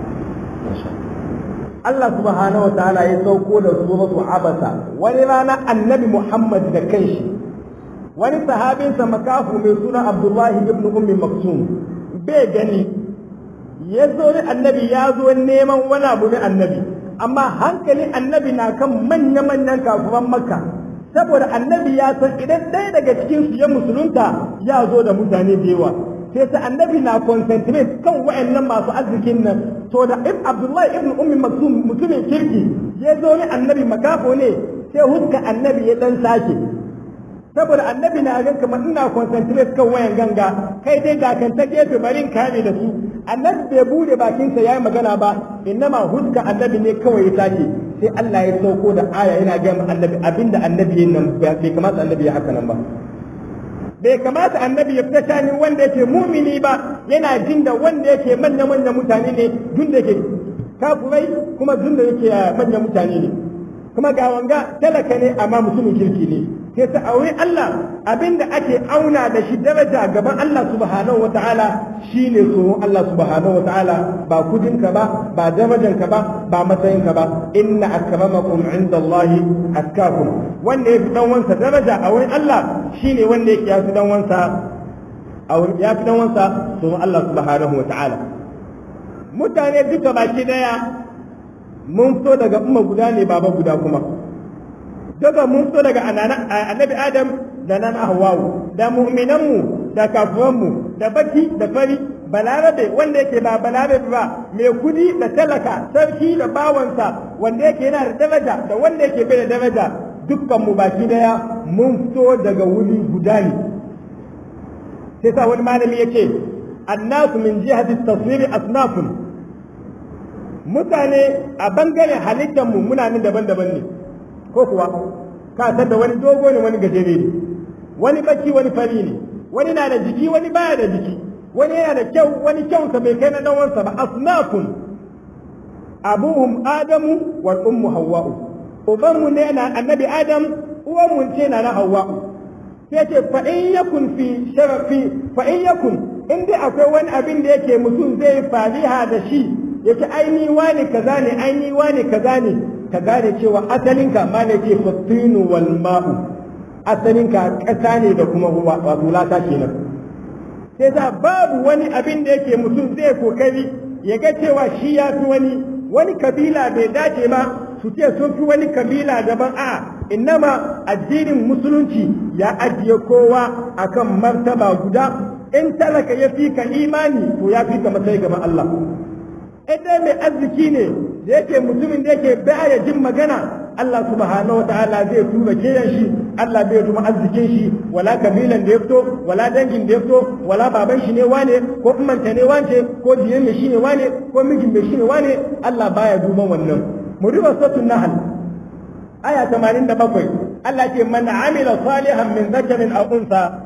Allah subhanahu wa ta'ala ya sauko da suratu abasa wani rana annabi Muhammad da kanshi wani sahabinsa makafu mai suna Abdullahi ibn Ummi Maksum bai gani ya zo ne annabi ya zo neman wani abu ne annabi amma hankalin annabi na kan manya-manyan kafuran makka saboda annabi ya san idan ɗaya daga cikin su ya musulunta ya zo da mutane da yawa sai sa annabi na concentrate kan wa'annan masu arzikin nan to da ibn abdullahi ibn ummi maksum mutumin kirki ya zo ne annabi makafo ne sai huska annabi ya dan sake saboda annabi na ga kamar ina concentrate kan wayan ganga kai dai ga kan ta gefe bari in kame da su annabi bai bude bakinsa yayi magana ba innama huska annabi ne kawai ya sake sai Allah ya sauko da aya yana ga annabi abinda annabi yin nan bai kamata annabi ya haka nan ba bai kamata annabi ya fita shanin wanda yake mumini ba yana jin da wanda yake manya manya mutane ne dun da yake kafurai kuma dun da yake manya mutane ne kuma ga wanga talaka ne amma mutumin kirki ne sai ta aure Allah abinda ake auna da shi daraja gaban Allah subhanahu wataala shine tsoron Allah subhanahu wataala ba kudinka ba ba darajanka ba ba matsayinka ba inna akramakum indallahi atkakum wanda ya fi dan wansa daraja a wurin Allah shine wanda yake ya fi dan wansa a wurin ya fi dan wansa tsoron Allah subhanahu wataala mutane duka baki daya mun fito daga umma guda ne baba guda kuma daga mun fito daga annabi adam da nan ahwawu da mu'minanmu da kafuranmu da baki da fari balarabe wanda yake ba balarabe ba mai kudi da talaka sarki da bawansa wanda yake yana da daraja da wanda yake bai da daraja dukkan mu baki daya mun fito daga wuri guda ne sai sa wani malami yake annasu min jihati taswiri asnafun mutane a bangaren halittar mu muna nan daban-daban ne ko kuwa ka san da wani dogo ne wani gajere ne wani baki wani fari ne wani na da jiki wani baya da jiki wani yana da kyau wani kyausa bai kai na dan wansa ba asnafun abuhum adamu wal ummu hawwa'u ubanmu ne na annabi adam uwanmu ce na na hawwa'u sai ce fa in yakun fi sharafi fa in yakun in dai akwai wani abin da yake mutum zai fariha da shi yake aini wani kaza ne aini wani kaza ne ka gane cewa asalinka ma ne ce fatinu wal ma'u asalinka ƙasa ne da kuma ruwa wato lata kenan sai ta babu wani abin da yake mutum zai kokari ya ga cewa shi ya fi wani wani kabila bai dace ma su ce sun fi wani kabila daban a innama addinin musulunci ya ajiye kowa akan martaba guda in talaka ya fi ka imani to ya fi ka matsayi gaban Allah idan mai arziki ne da yake mutumin da yake baya jin magana Allah subhanahu wataala zai tura kiyan shi Allah bai tuma arzikin shi wala kabilan da ya fito wala dangin da ya fito wala baban shi ne wane ko umanta ne wance ko diyan mai shi ne wane ko mijin mai shi ne wane Allah baya duban wannan mu duba suratul nahl aya 87 Allah ce man amila salihan min zakarin aw unsa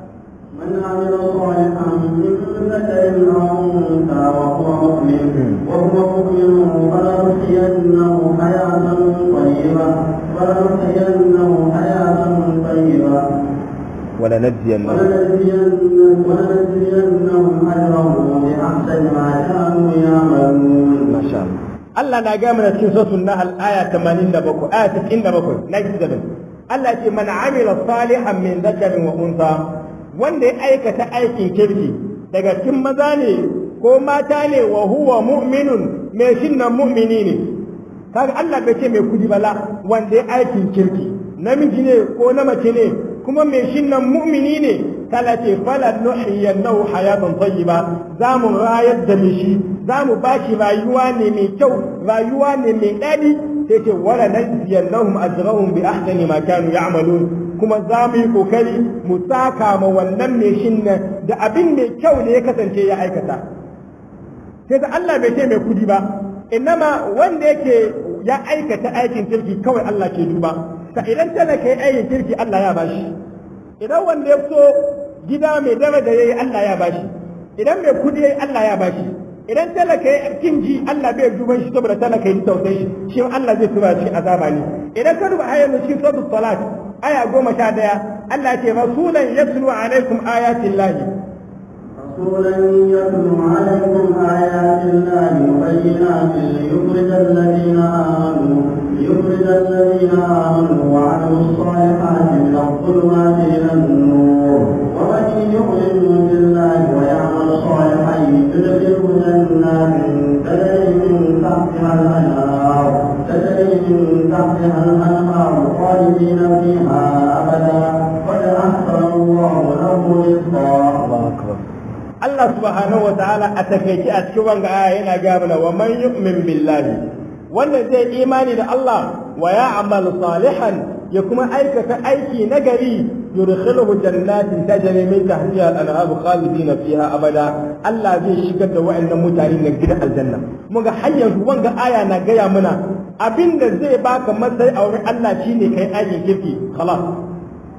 من عمل صالحا من ذكر أو أنثى وهو مؤمن وهو مؤمن فلنحيينه حياة طيبة فلنحيينه حياة طيبة ولنجزينهم ولنجزين- ولنجزينهم أجرهم بأحسن ما كانوا يعملون ما شاء الله Allah na gaya mana cikin suratul Nahl aya 87 aya 97 97 Allah ce man amila salihan min dhakarin wa unsa wanda ya aikata aikin kirki daga cikin maza ne ko mata ne wa huwa mu'minun mai shinnan mu'mini ne kaga Allah bai ce mai kudi bala wanda ya aikin kirki namiji ne ko na mace ne kuma mai shinnan mu'mini ne kala ce fala nuhiyannahu hayatan tayyiba za mu rayar da mishi za mu ba shi rayuwa ne mai kyau rayuwa ne mai daɗi sai ce wala najziyannahum ajrahum bi ahsani ma kanu ya'malun kuma za mu yi kokari mu saka ma wannan mai shinnan da abin mai kyau ne ya kasance ya aikata sai da Allah bai ce mai kudi ba innama wanda yake ya aikata aikin kirki kawai Allah ke duba ka idan talaka yi aikin kirki Allah ya bashi idan wanda ya so gida mai daraja yayi Allah ya bashi idan mai kudi yayi Allah ya bashi idan talaka ya kinji Allah bai duban shi saboda talaka yi tausayi shi shi Allah zai tura shi azaba ne idan ka duba ayar cikin suratul salat aya goma sha daya Allah ya ce rasulan yatlu alaikum ayatin lahi رسولا يتلو عليكم آيات الله مبينات ليخرج الذين آمنوا ليخرج الذين آمنوا وعملوا الصالحات من الظلمات إلى النور ومن يؤمن بالله ويعمل صالحا يدخله جنات تجري من تحتها الأنهار تجري من تحتها الأنهار خالدين فيها أبدا قد أحسن الله له رزقا Allah subhanahu wa ta'ala a takaice a cikin wanga aya yana ga mana wa man yu'min billahi wanda zai imani da Allah wa ya'mal salihan ya kuma aikata aiki nagari yudkhiluhu jannatin tajri min tahtiha al-anhar khalidina fiha abada Allah zai shigar da wa'annan mutane na gidan aljanna muga har yanzu wanga aya na gaya mana abinda zai baka matsayi a wurin Allah shine kai aikin kirki khalas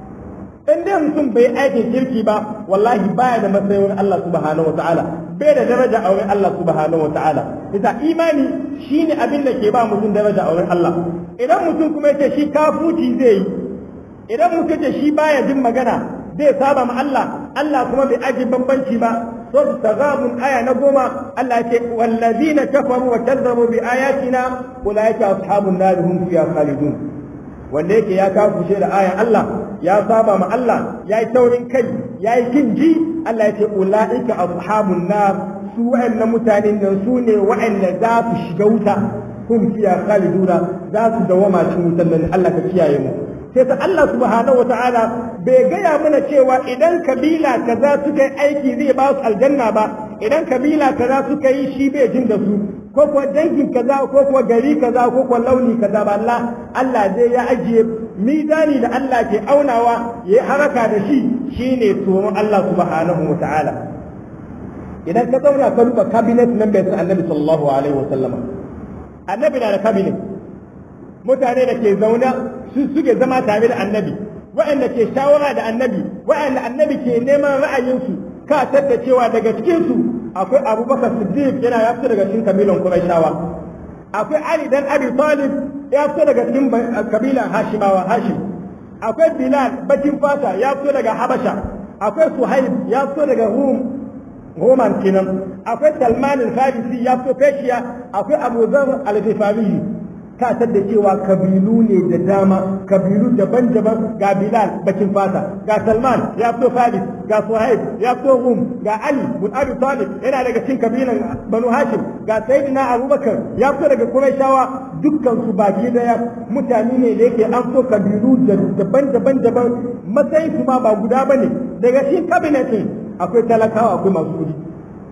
in dai mutum bai aikin kirki ba wallahi baya da matsayin Allah subhanahu wa ta'ala bai da daraja a wurin Allah subhanahu wa ta'ala ita imani shine abin da ke ba mutum daraja a wurin Allah idan mutum kuma yace shi kafuci zai yi idan mutum yace shi baya jin magana zai saba ma Allah Allah kuma bai aji bambanci ba so tagabun aya na goma Allah ya ce wallazina kafaru wa kazzabu bi ayatina ulaika ashabun nar hum fiha khalidun wanda yake ya kafushe da ayan Allah ya saba ma Allah ya yi taurin kai ya yi kinji Allah ya ce ula'ika ashabun nar su wa'annan mutanen nan su ne wa'anda za su shiga wuta hum fiya khaliduna za su dawama cikin wutan nan Allah ka kiyaye mu sai ta Allah subhanahu wataala bai gaya mana cewa idan kabila kaza suka yi aiki zai ba su aljanna ba idan kabila kaza suka yi shi bai jin da su ko kuwa dangin kaza ko kuwa gari kaza ko kuwa launi kaza ba Allah Allah zai ya ajiye mizani da Allah ke aunawa ya yi haraka da shi shine tsoron Allah subhanahu wa ta'ala idan ka zauna ka duba cabinet nan bai san annabi sallallahu alaihi wa sallama annabi na da cabinet mutane da ke zauna su suke zama tare da annabi wa'anda ke shawara da annabi wa'anda annabi ke neman ra'ayinsu ka tadda cewa daga cikinsu akwai abubakar siddiq yana ya fito daga cikin kabilan quraishawa akwai ali dan abi talib ya fito daga cikin kabilan hashimawa hashim akwai bilal bakin fata ya fito daga habasha akwai suhaib ya fito daga rum roman kenan akwai salman al-farisi ya fito peshiya akwai abu zar al-ghifari ka tadda cewa kabilu ne da dama kabilu daban-daban ga Bilal bakin fata ga Salman ya fito Faris ga Suhaib ya fito Rum ga Ali bin Abi Talib yana daga cikin kabilan Banu Hashim ga Sayyidina Abubakar ya fito daga Qurayshawa dukkan su baki daya mutane ne da yake an fito kabilu daban-daban daban matsayin su ma ba guda bane daga cikin kabinetin akwai talakawa akwai masu kudi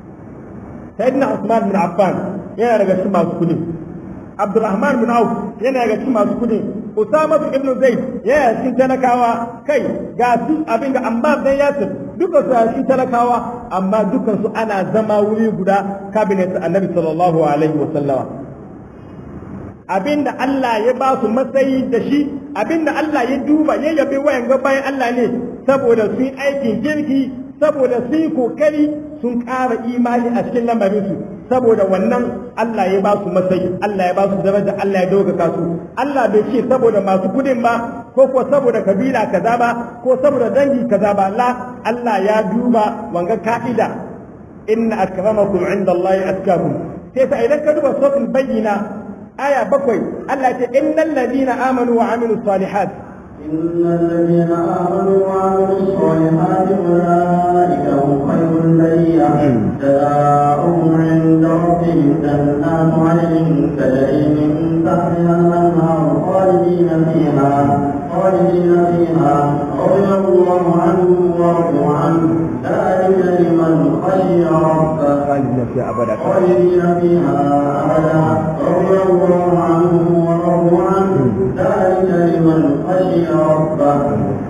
Sayyidina Usman bin Affan yana daga cikin masu kudi Abdulrahman bin Auf yana daga cikin masu kudi Usama ibn Zaid yana cikin talakawa kai ga su abin ga Ammar dan Yasir duka su cikin talakawa amma dukan su ana zama wuri guda cabinet Annabi sallallahu alaihi wa sallama abinda Allah ya ba su matsayi da shi abinda Allah ya duba ya yabe wayan ga bayan Allah ne saboda su yi aikin kirki saboda sun yi kokari sun ƙara imani a cikin lamarinsu saboda wannan Allah ya ba su matsayi Allah ya ba su daraja Allah ya ɗaukaka su Allah bai ce saboda masu kudin ba ko ko saboda kabila kaza ba ko saboda dangi kaza ba la Allah ya duba wanga ka'ida inna akramakum inda Allah atkakum sai sa idan ka duba suratul bayyina aya bakwai Allah ya ce innal ladina amanu wa amilus salihat إن الذين آمنوا وعملوا الصالحات أولئك هم خير البرية جزاؤهم عند ربهم جنات عدن تجري من تحتها الأنهار خالدين فيها خالدين فيها رضي الله عنهم ورضوا عنه ذلك لمن خشي ربه خالدين فيها أبدا خالدين فيها أبدا رضي الله عنهم ورضوا عنه ذلك لمن خشي ربه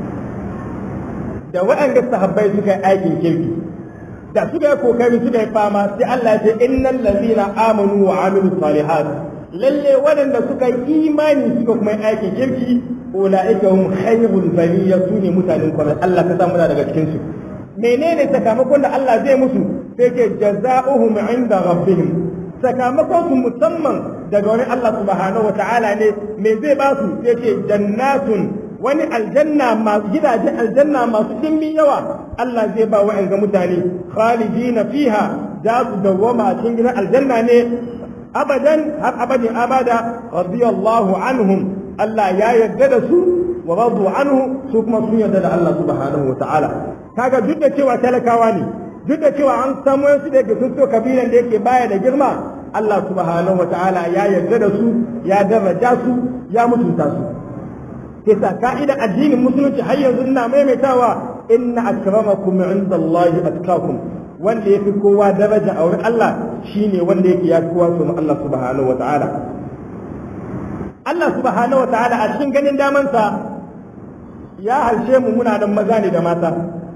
da waɗanda sahabbai suka yi aikin kirki da suka yi kokari suka yi fama sai Allah ya ce innal ladzina amanu wa amilus salihat lalle waɗanda suka yi imani suka kuma yi aikin kirki ulaika hum khayrul bariyya sune mutanen kwarai Allah ka samu daga cikin su menene sakamakon da Allah zai musu sai ce jazaohum inda rabbihim sakamakon su musamman daga wani Allah subhanahu wa ta'ala ne me zai ba su sai ce jannatun wani aljanna masu gidajen aljanna masu dimbin yawa Allah zai ba wa ga mutane khalidina fiha za su dawwama a cikin gidan aljanna ne abadan har abadin abada radiyallahu anhum Allah ya yarda da su wa radu anhu su kuma sun yarda da Allah subhanahu wa ta'ala kaga duk da cewa talakawa ne duk da cewa an samu wasu da sun so kabilan da yake baya da girma Allah subhanahu wa ta'ala ya yarda da su ya daraja su ya mutunta su kisa ka'idar addinin musulunci har yanzu ina maimaitawa inna akramakum inda Allah atkakum wanda yafi kowa daraja a wurin Allah shine wanda yake ya kowa su Allah subhanahu wa ta'ala Allah subhanahu wa ta'ala a cikin ganin damansa ya halshe mu muna da maza ne da mata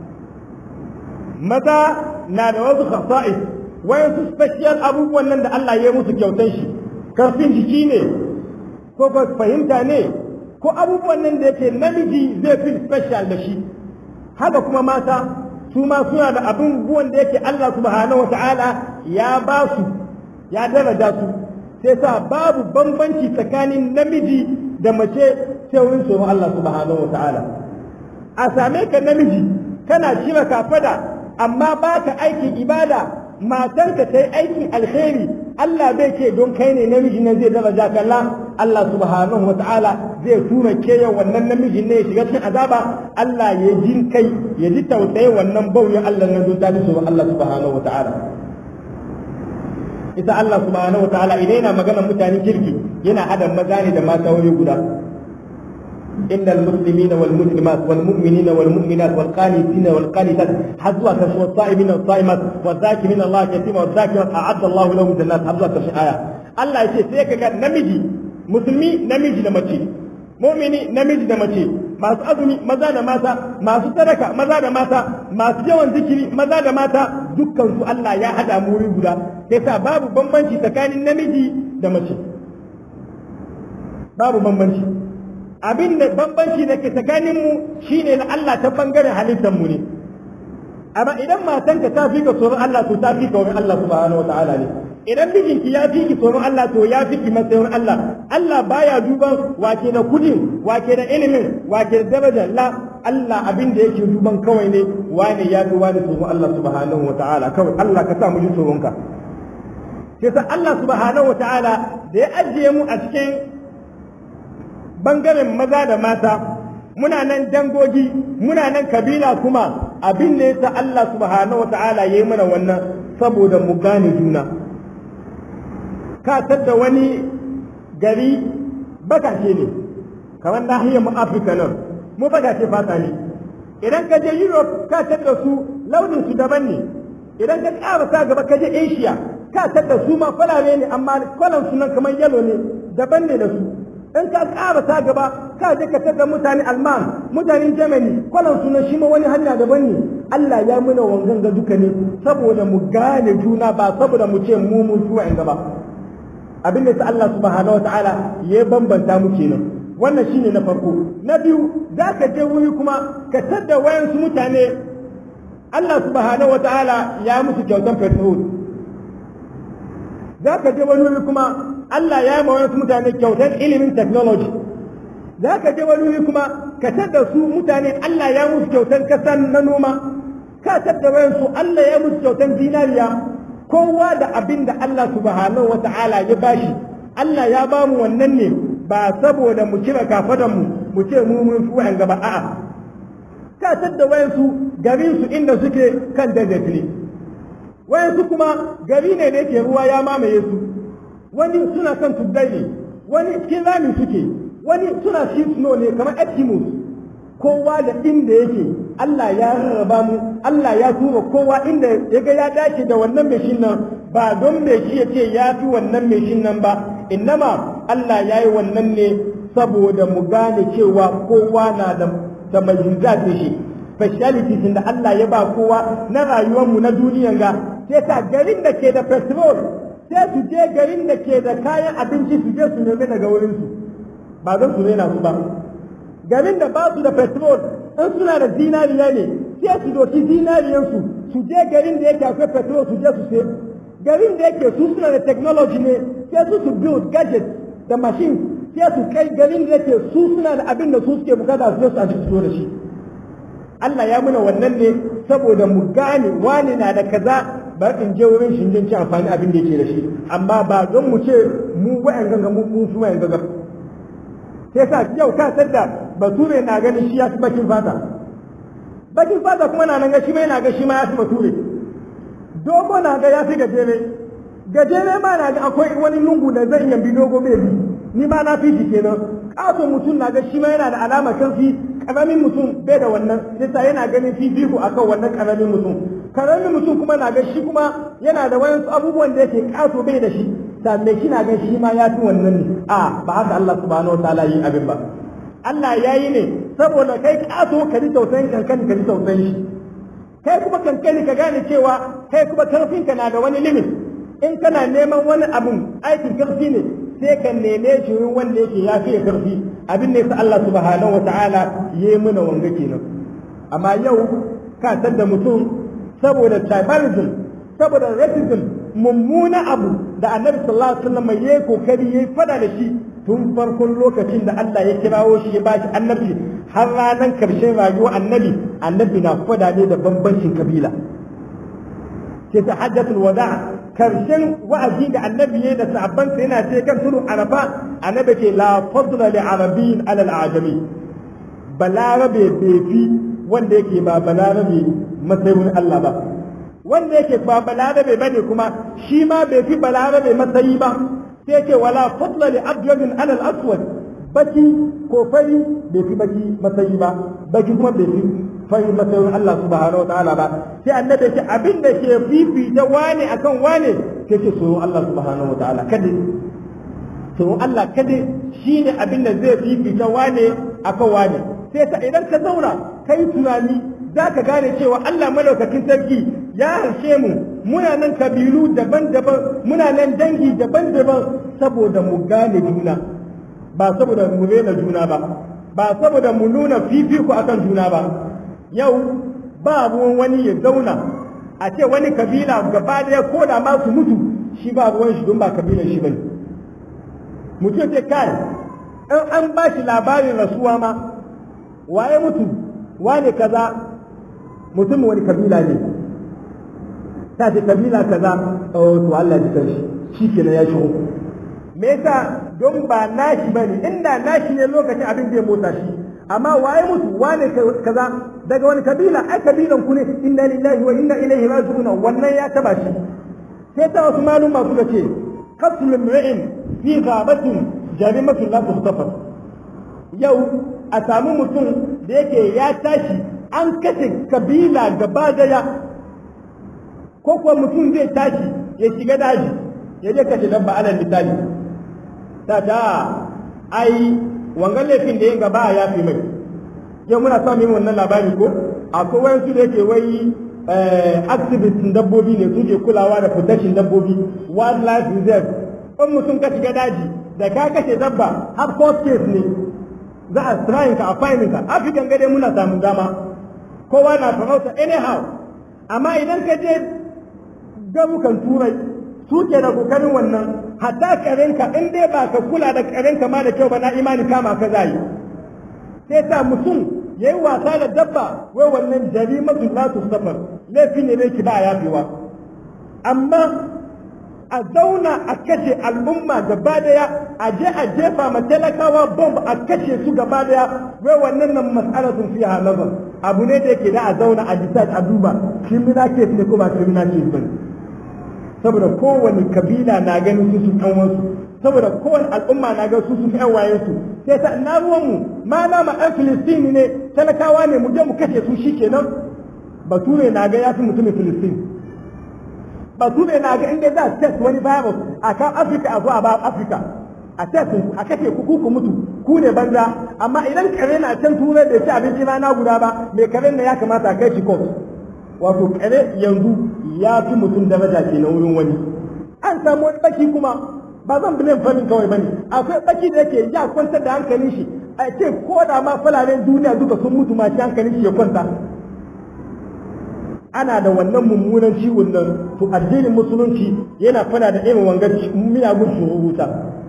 maza na da wasu khasa'is wayansu special abubuwan nan da Allah ya yi musu kyautan shi karfin jiki ne ko ba fahimta ne ko abubuwan nan da yake namiji zai fi special da shi haka kuma mata su ma suna da abubuwan da yake Allah subhanahu wa ta'ala ya ba su ya daraja su sai sa babu bambanci tsakanin namiji da mace sai wurin tsoron Allah subhanahu wa ta'ala a same ka namiji kana shira kafada amma ba ka aikin ibada matarka ta yi aikin alheri Allah bai ce don kai ne namiji nan zai daraja kalla Allah subhanahu wa ta'ala zai tura keya wannan namiji ne ya shiga cikin azaba Allah ya jin kai ya ji tausayi wannan bauyin Allah na don tafi su Allah subhanahu wa ta'ala ita Allah subhanahu wa ta'ala idan yana magana mutanen kirki yana hada maza ne da mata wuri guda إن المسلمين والمسلمات والمؤمنين والمؤمنات والقانتين والقانتات حزوا كشف والصائمين والصائمات والذاكرين الله كثيرا والذاكرات أعد الله لهم جنات حزوا كشف آية الله يشي سيكا نمجي مسلمي نمجي نمجي مؤمني نمجي نمجي masu azumi maza da mata masu sadaka maza da mata masu yawan zikiri maza da mata dukkan su Allah ya hada mu wuri guda sai sa babu bambanci tsakanin namiji da mace babu bambanci abin da bambanci da ke tsakanin mu shine na Allah ta bangaren halittar mu ne amma idan matanka ta fi ka tsoron Allah to ta fi ka wurin Allah subhanahu wa ta'ala ne idan mijinki ya fi ki tsoron Allah to ya fi ki matsayin Allah Allah baya duban wake da kudin wake da ilimin wake da darajar la Allah abin da yake duban kawai ne wane ya fi wani tsoron Allah subhanahu wa ta'ala kawai Allah ka sa mu ji tsoronka sai sa Allah subhanahu wa ta'ala da ya ajiye mu a cikin bangaren maza da mata muna nan dangogi muna nan kabila kuma abin da yasa Allah subhanahu wa ta'ala yayi mana wannan saboda mu gane juna ka tadda wani gari bakashe ne kamar nahiyar mu Afirka nan mu bakashe fata ne idan ka je Europe ka tadda su launin su daban ne idan ka ƙara sa gaba ka je Asia ka tadda su ma falare ne amma kwalan su nan kamar yalo ne daban ne da su in ka ƙara ta gaba ka je ka tada mutane alman mutanen germany kwalan suna shi ma wani hanya daban ne allah ya muna wangan ga duka ne saboda mu gane juna ba saboda mu ce mu mu zuwa in gaba abin da allah subhanahu wataala ya bambanta mu kenan wannan shine na farko na biyu za ka je wuri kuma ka tada wayansu mutane Allah subhanahu wa ta'ala ya musu kyautan petrol za ka je wani wuri kuma Allah ya yi wasu mutane kyautan ilimin technology za ka je wani wuri kuma ka da su mutane Allah ya musu kyautan kasan na noma ka tattara su Allah ya musu kyautan zinariya kowa da abin da Allah subhanahu wa ta'ala ya bashi Allah ya ba mu wannan ne ba saboda mu cire kafadan mu mu ce mu mun fi wa'an gaba a'a ka tadda wayansu garin su inda suke kan desert ne wayansu kuma gari ne da yake ruwa ya mamaye su wani suna kan tuddai ne wani cikin rami suke wani suna cikin snow ne kamar eskimos kowa da inda yake Allah ya rarraba mu Allah ya tura kowa inda ya ga ya dace da wannan meshin nan ba don me shi ya ce ya fi wannan meshin nan ba innama Allah ya yi wannan ne saboda mu gane cewa kowa na da da mayyuza da shi speciality da Allah ya ba kowa na rayuwar mu na duniyan ga sai ka garin da ke da petrol sai su je garin da ke da kayan abinci su je su nemi daga wurin su ba don su rena su ba garin da ba su da petrol in suna da zinariya ne sai su doki zinariyansu su je garin da yake akwai petrol su je su sai garin da yake su suna da technology ne sai su su build gadgets da machine sai su kai garin da yake su suna da abin da su suke bukata su je su a fito da shi Allah ya muna wannan ne saboda mu gane wani na da kaza ba in je wurin shi ci amfani abin da yake da shi amma ba don mu ce mu wa'an ganga mu mu su wa'an ganga sai sa yau ka sadda bature na ganin shi ya fi bakin fata bakin fata kuma na nan ga shi ma yana ga shi ma ya fi bature dogo na ga ya fi gajere gajere ma na ga akwai wani lungu da zai yambi dogo bai bi ni ma na fi shi kenan katon mutum na ga shi ma yana da alama kan fi karamin mutum bai da wannan sai sa yana ganin fifiku akan wannan karamin mutum karamin mutum kuma na ga shi kuma yana da wayansu abubuwan da yake kato bai da shi sannan shi na ga shi ma ya fi wannan ne a ba haka Allah subhanahu wataala yi abin ba Allah ya yi ne saboda kai kato ka ji tausayin kankani ka ji tausayin shi kai kuma kankani ka gane cewa kai kuma karfinka na da wani limit in kana neman wani abun aikin karfi ne sai ka neme shi wurin wanda yake ya fiye karfi abin ne sa Allah subhanahu wataala ya yi mana wanga kenan amma yau ka da mutum saboda tribalism saboda racism mummuna abu da annabi sallallahu alaihi wasallam yayi kokari yayi fada da shi tun farkon lokacin da Allah ya kirawo shi ya bashi annabi har ranar karshen rayuwar annabi annabi na fada ne da bambancin kabila sai ta hajjatul wada karshen wa'azi da annabi ya da sahabbansa yana ce kan tudu arafa annabi ce la fadla li arabiyyin ala al-ajami balarabe bai fi wanda yake ba balarabe matsayin Allah ba wanda yake ba balarabe bane kuma shi ma bai fi balarabe matsayi ba sai ce wala fadla li abyadin ala al-aswad baki ko fari bai fi baki matsayi ba baki kuma bai fi fari matsayin Allah subhanahu wa ta'ala ba sai annabi ce abin da ke fifita wane akan wane sai ce so Allah subhanahu wa ta'ala kada to Allah kada shine abin da zai fifita wane akan wane sai ta idan ka zauna kai tunani za ka gane cewa Allah madaukakin sarki ya harshe mu muna nan kabilu daban-daban muna nan dangi daban-daban saboda mu gane juna ba saboda mu rena juna ba ba saboda mu nuna fifiko akan juna ba yau ba ruwan wani ya zauna a ce wani kabila gaba daya ko da ma su mutu shi ba ruwan shi don ba kabilan shi bane mutum ce kai in an ba shi labarin rasuwa ma waye mutu wane kaza mutum wani kabila ne ta ce kabila kaza oh to Allah ji kan shi shi kenan ya shigo me yasa don ba nashi bane inda nashi ne lokacin abin zai motsa shi amma waye mutu wane kaza daga wani kabila ai kabilan ku ne inna lillahi wa inna ilaihi raji'un wannan ya taba shi sai ta wasu maluma suka ce qatl imri'in fi ghabatin jarimatun la tuhtafar yau a samu mutum da yake ya tashi an kashe kabila gaba daya ko kuwa mutum zai tashi ya shiga daji ya je kashe dabba alal misali ta ta ai wangan laifin da yin gaba ya fi mai yau muna samun wannan labari ko akwai wayansu da yake wai activistin dabbobi ne suke kulawa da protection dabbobi wildlife reserve in mutum ka shiga daji da ka kashe dabba har court case ne za a trying ka a finding ka african gade muna samun dama kowa na farauta anyhow amma idan ka je garukan turai su ke da kokarin wannan hatta karenka in dai ba ka kula da karenka ma da kyau ba na imani kama ka zai sai sa mutum ya yi wasa da dabba wai wannan jarimatu la safar laifi ne ne ki ba yafewa amma a zauna a kashe al'umma gaba daya a je a jefa ma talakawa bomb a kashe su gaba daya wai wannan nan mas'alatun fiha nazar abu ne da yake da a zauna a decide a duba criminal case ne ko ba criminal case bane saboda kowane kabila na ganin su su kan wasu saboda kowane al'umma na ga su su fi wayen su sai ta na ruwan mu ma na ma ɗan filistini ne talakawa ne mu je mu kashe su shikenan bature na ga ya fi mutumin filistini bature na ga inda za a test wani virus a kan afirka a zuwa ba afirka a test a kashe ku ku mutu ku ne banza amma idan kare na can turai da ci abinci rana guda ba mai kare na ya kamata a kai shi court wato kare yanzu ya fi mutum daraja ke na wurin wani an samu wani baki kuma ba zan bilin famin kawai bane akwai baki da yake ya kwantar da hankalin shi a ce ko da ma falalen duniya duka sun mutu ma shi hankalin shi ya kwanta ana da wannan mummunan ciwon nan to addinin musulunci yana fada da irin wangar miyagun sururuta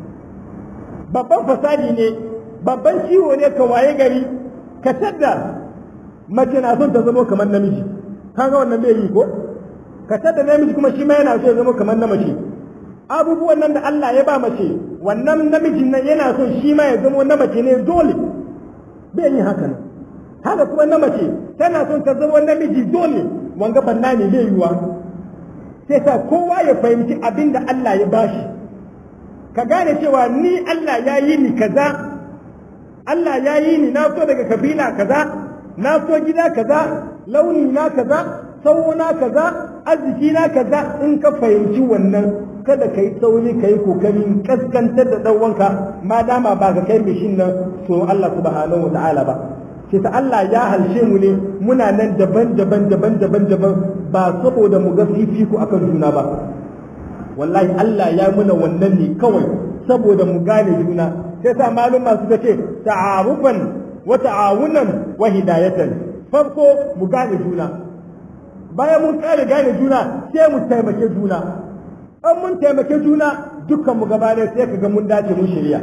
babban fasadi ne babban ciwo ne ka waye gari ka tadda mace na son ta zama kamar namiji kaga wannan bai yi ko ka tadda namiji kuma shi ma yana so ya zama kamar na mace abubuwan nan da Allah ya ba mace wannan namijin nan yana so shi ma ya zama na mace ne dole bai yi haka nan haka kuma na mace tana son ta zama namiji dole wanga banna ne zai yiwa sai sa kowa ya fahimci abin da Allah ya bashi ka gane cewa ni Allah ya yi ni kaza Allah ya yi ni na so daga kabila kaza na so gida kaza launi na kaza tsawo na kaza arziki na kaza in ka fahimci wannan kada ka yi sauri ka yi kokarin kaskantar da ɗan wanka ma dama ba ka kai mishin nan so Allah subhanahu wa ta'ala ba sai ta Allah ya halshe mu ne muna nan daban-daban daban-daban daban ba saboda mu ga fifiko akan juna ba wallahi Allah ya muna wannan ne kawai saboda mu gane juna sai sa maluma suka ce ta'arufan wa ta'awunan wa hidayatan farko mu gane juna bayan mun kare gane juna sai mu taimake juna an mun taimake juna dukkan mu gaba sai kaga mun dace mun shirya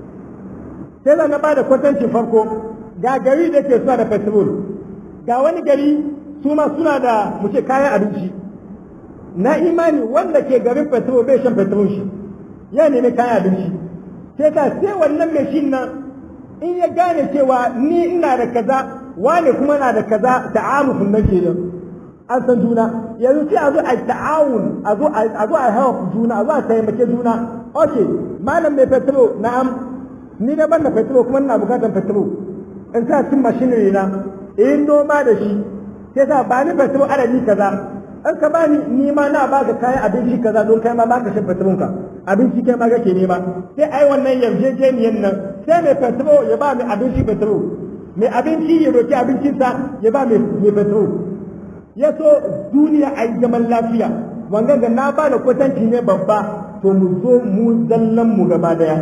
sai na bada kwatancin farko ga gari da ke suna da petrol ga wani gari su ma suna da mu ce kayan abinci na imani wanda ke garin petrol bai shan petrol shi ya nemi kayan abinci sai ta sai wannan mai shin nan in ya gane cewa ni ina da kaza wane kuma na da kaza ta'arufin nan ke an san juna yanzu sai a zo a ta'awun a zo a zo a hawa juna a zo a taimake juna okay malam mai petrol na'am ni da ban da petrol kuma ina bukatar petrol in sa cin mashinari na in noma da shi sai sa ba ni petrol adadi kaza in ka bani ni ma na baka kayan abinci kaza don kai ma baka shan petrol ka abinci kai ma kake nema sai ai wannan yarjejeniyan nan sai mai petrol ya ba mai abinci petrol mai abinci ya roki abincinsa ya ba mai petrol ya so duniya a yi zaman lafiya wanga ga na ba da kwatanci ne babba to mu zo mu zallan mu gaba daya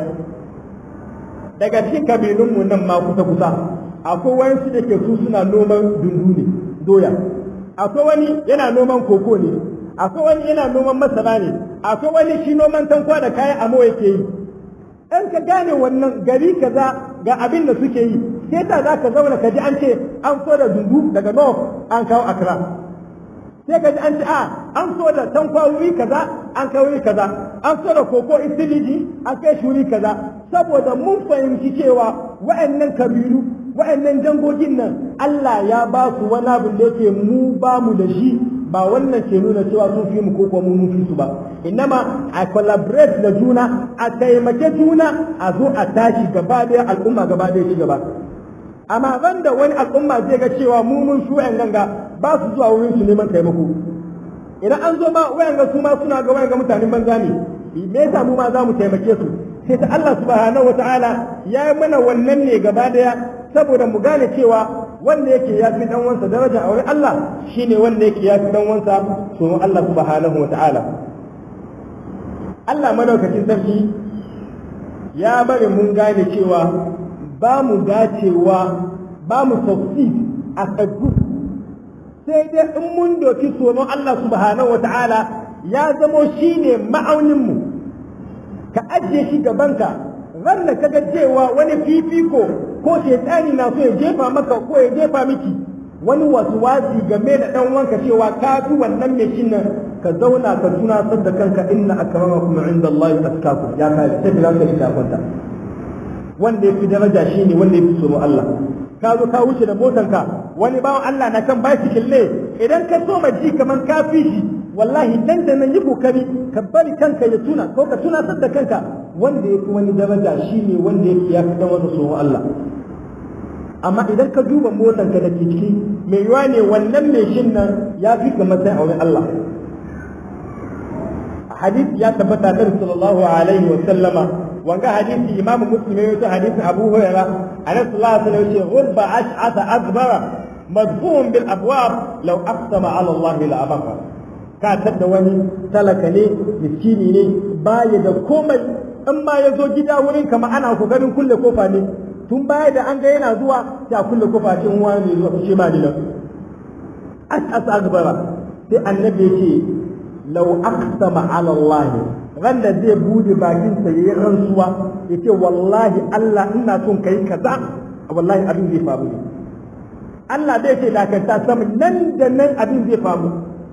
daga cikin kabilunmu nan ma kusa kusa akwai wani su da ke su suna noman dundu ne doya akwai wani yana noman koko ne akwai wani yana noman masara ne akwai wani shi noman tankwa da kayan amo yake yi in ka gane wannan gari kaza ga abin da suke yi sai ta za ka zauna ka ji an ce an so da dundu daga north an kawo accra sai ka ji an ce a an so da tankwa wuri kaza an kai wuri kaza an so da koko isiliji an kai shi wuri kaza saboda mun fahimci cewa wa'annan kabilu wa'annan jangogin nan Allah ya ba su wani abin da yake mu ba mu da shi ba wannan ke nuna cewa sun fi mu ko kuma mun fi su ba innama a collaborate da juna a taimake juna a zo a tashi gaba daya al'umma gaba daya ci gaba amma ban da wani al'umma zai ga cewa mu mun su yan ganga ba su zuwa wurin su neman taimako idan an zo ma wayan ga su ma suna ga wayan ga mutanen banza ne me yasa mu ma za mu taimake su sai ta Allah subhanahu wataala ya yi mana wannan ne gaba daya saboda mu gane cewa wanda yake ya fi dan wansa daraja a wurin Allah shine wanda yake ya fi dan wansa so Allah subhanahu wataala Allah madaukakin sarki ya bari mun gane cewa ba mu dacewa ba mu succeed as a group sai dai in mun doki tsoron Allah subhanahu wa ta'ala ya zamo shi ne ma'auninmu ka ajiye shi gabanka ran da kaga cewa wani fifiko ko shaitani na so ya jefa maka ko ya jefa miki wani wasu wasi game da dan wanka cewa ka fi wannan mai shi nan ka zauna ka tunatar da kanka inna akramakum inda Allah atqakum ya kai sai ka ga ta kwanta wanda ya fi daraja shine wanda ya fi tsoron Allah ka zo ka wuce da motanka wani bawan Allah na kan bicycle ne idan ka so ji kaman ka fi shi wallahi dan da nan yi kokari ka bari kanka ya tuna ko ka tuna da kanka wanda ya fi wani daraja shine wanda ya fi ya fi dan wani tsoron Allah amma idan ka duba motanka da ke ciki mai yiwa ne wannan mai shin nan ya fi ka matsayin a wurin Allah hadisi ya tabbata da sallallahu alaihi wa sallama wanga hadisi imamu muslim ya yi hadisin abu hurairah annabi sallallahu alaihi wasallam yace ghurba ash'asa akbara madfun bil abwab law aqsama ala allah la abqa ka tadda wani talaka ne miskini ne baya da komai in ma ya zo gida wurin kama ana kokarin kulle kofa ne tun baya da an ga yana zuwa sai a kulle kofa cin wani zuwa ce ma ni nan ash'asa akbara sai annabi yace law aqsama ala allah ran da zai bude bakinsa ya yi rantsuwa ya ce wallahi Allah ina son kai kaza wallahi abin zai faru ne Allah zai ce dakanta sama nan da nan abin zai faru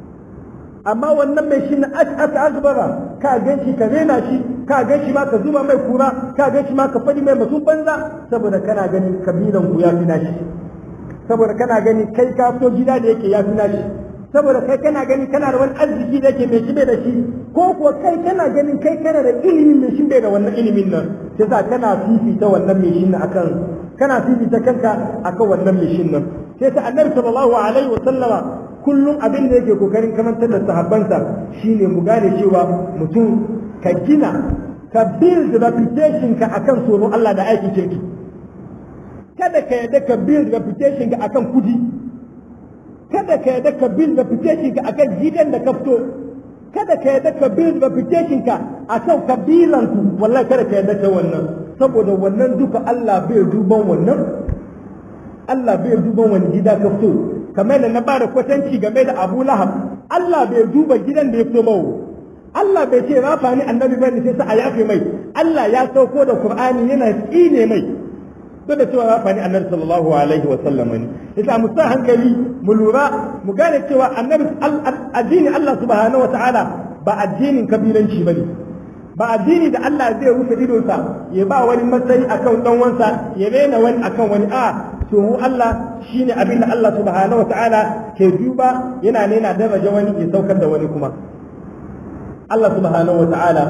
amma wannan mai shi na aka akbara ka gan shi ka rena shi ka gan shi ma ka zuba mai kura ka gan shi ma ka fadi mai masu banza saboda kana ganin kabilan ku ya fi nashi saboda kana ganin kai ka fito gida da yake ya fi nashi saboda kai kana gani kana da wani arziki da yake mai shi bai da shi ko kuwa kai kana ganin kai kana da ilimin mai shi bai da wannan ilimin nan sai sa kana fifita wannan mai shi nan akan kana fifita kanka akan wannan mai shi nan sai sa annabi sallallahu alaihi wa sallama kullum abin da yake kokarin kamantar da sahabbansa shine mu gane cewa mutum ka gina ka build reputation ka akan tsoron Allah da aikin kirki kada ka yadda ka build reputation ka akan kudi kada ka yadda ka build reputation ka akan gidan da ka fito kada ka yadda ka build reputation ka akan kabilan ku wallahi kada ka yadda ka wannan saboda wannan duka Allah bai duban wannan Allah bai duban wani gida ka fito kamar da na bada kwatanci game da Abu Lahab Allah bai duba gidan da ya fito mawa Allah bai ce rafa ni annabi bane sai sa a yafe mai Allah ya sauko da Qur'ani yana tsine mai duk da cewa rafa ni annabi sallallahu alaihi wa sallam ne yasa mu sa hankali mu lura mu gane cewa annabi addini Allah subhanahu wataala ba addinin kabilanci bane ba addini da Allah zai rufe idonsa ya ba wani matsayi akan dan wansa ya rena wani akan wani a to Allah shine abin da Allah subhanahu wataala ke duba yana nena daraja wani ya saukar da wani kuma Allah subhanahu wataala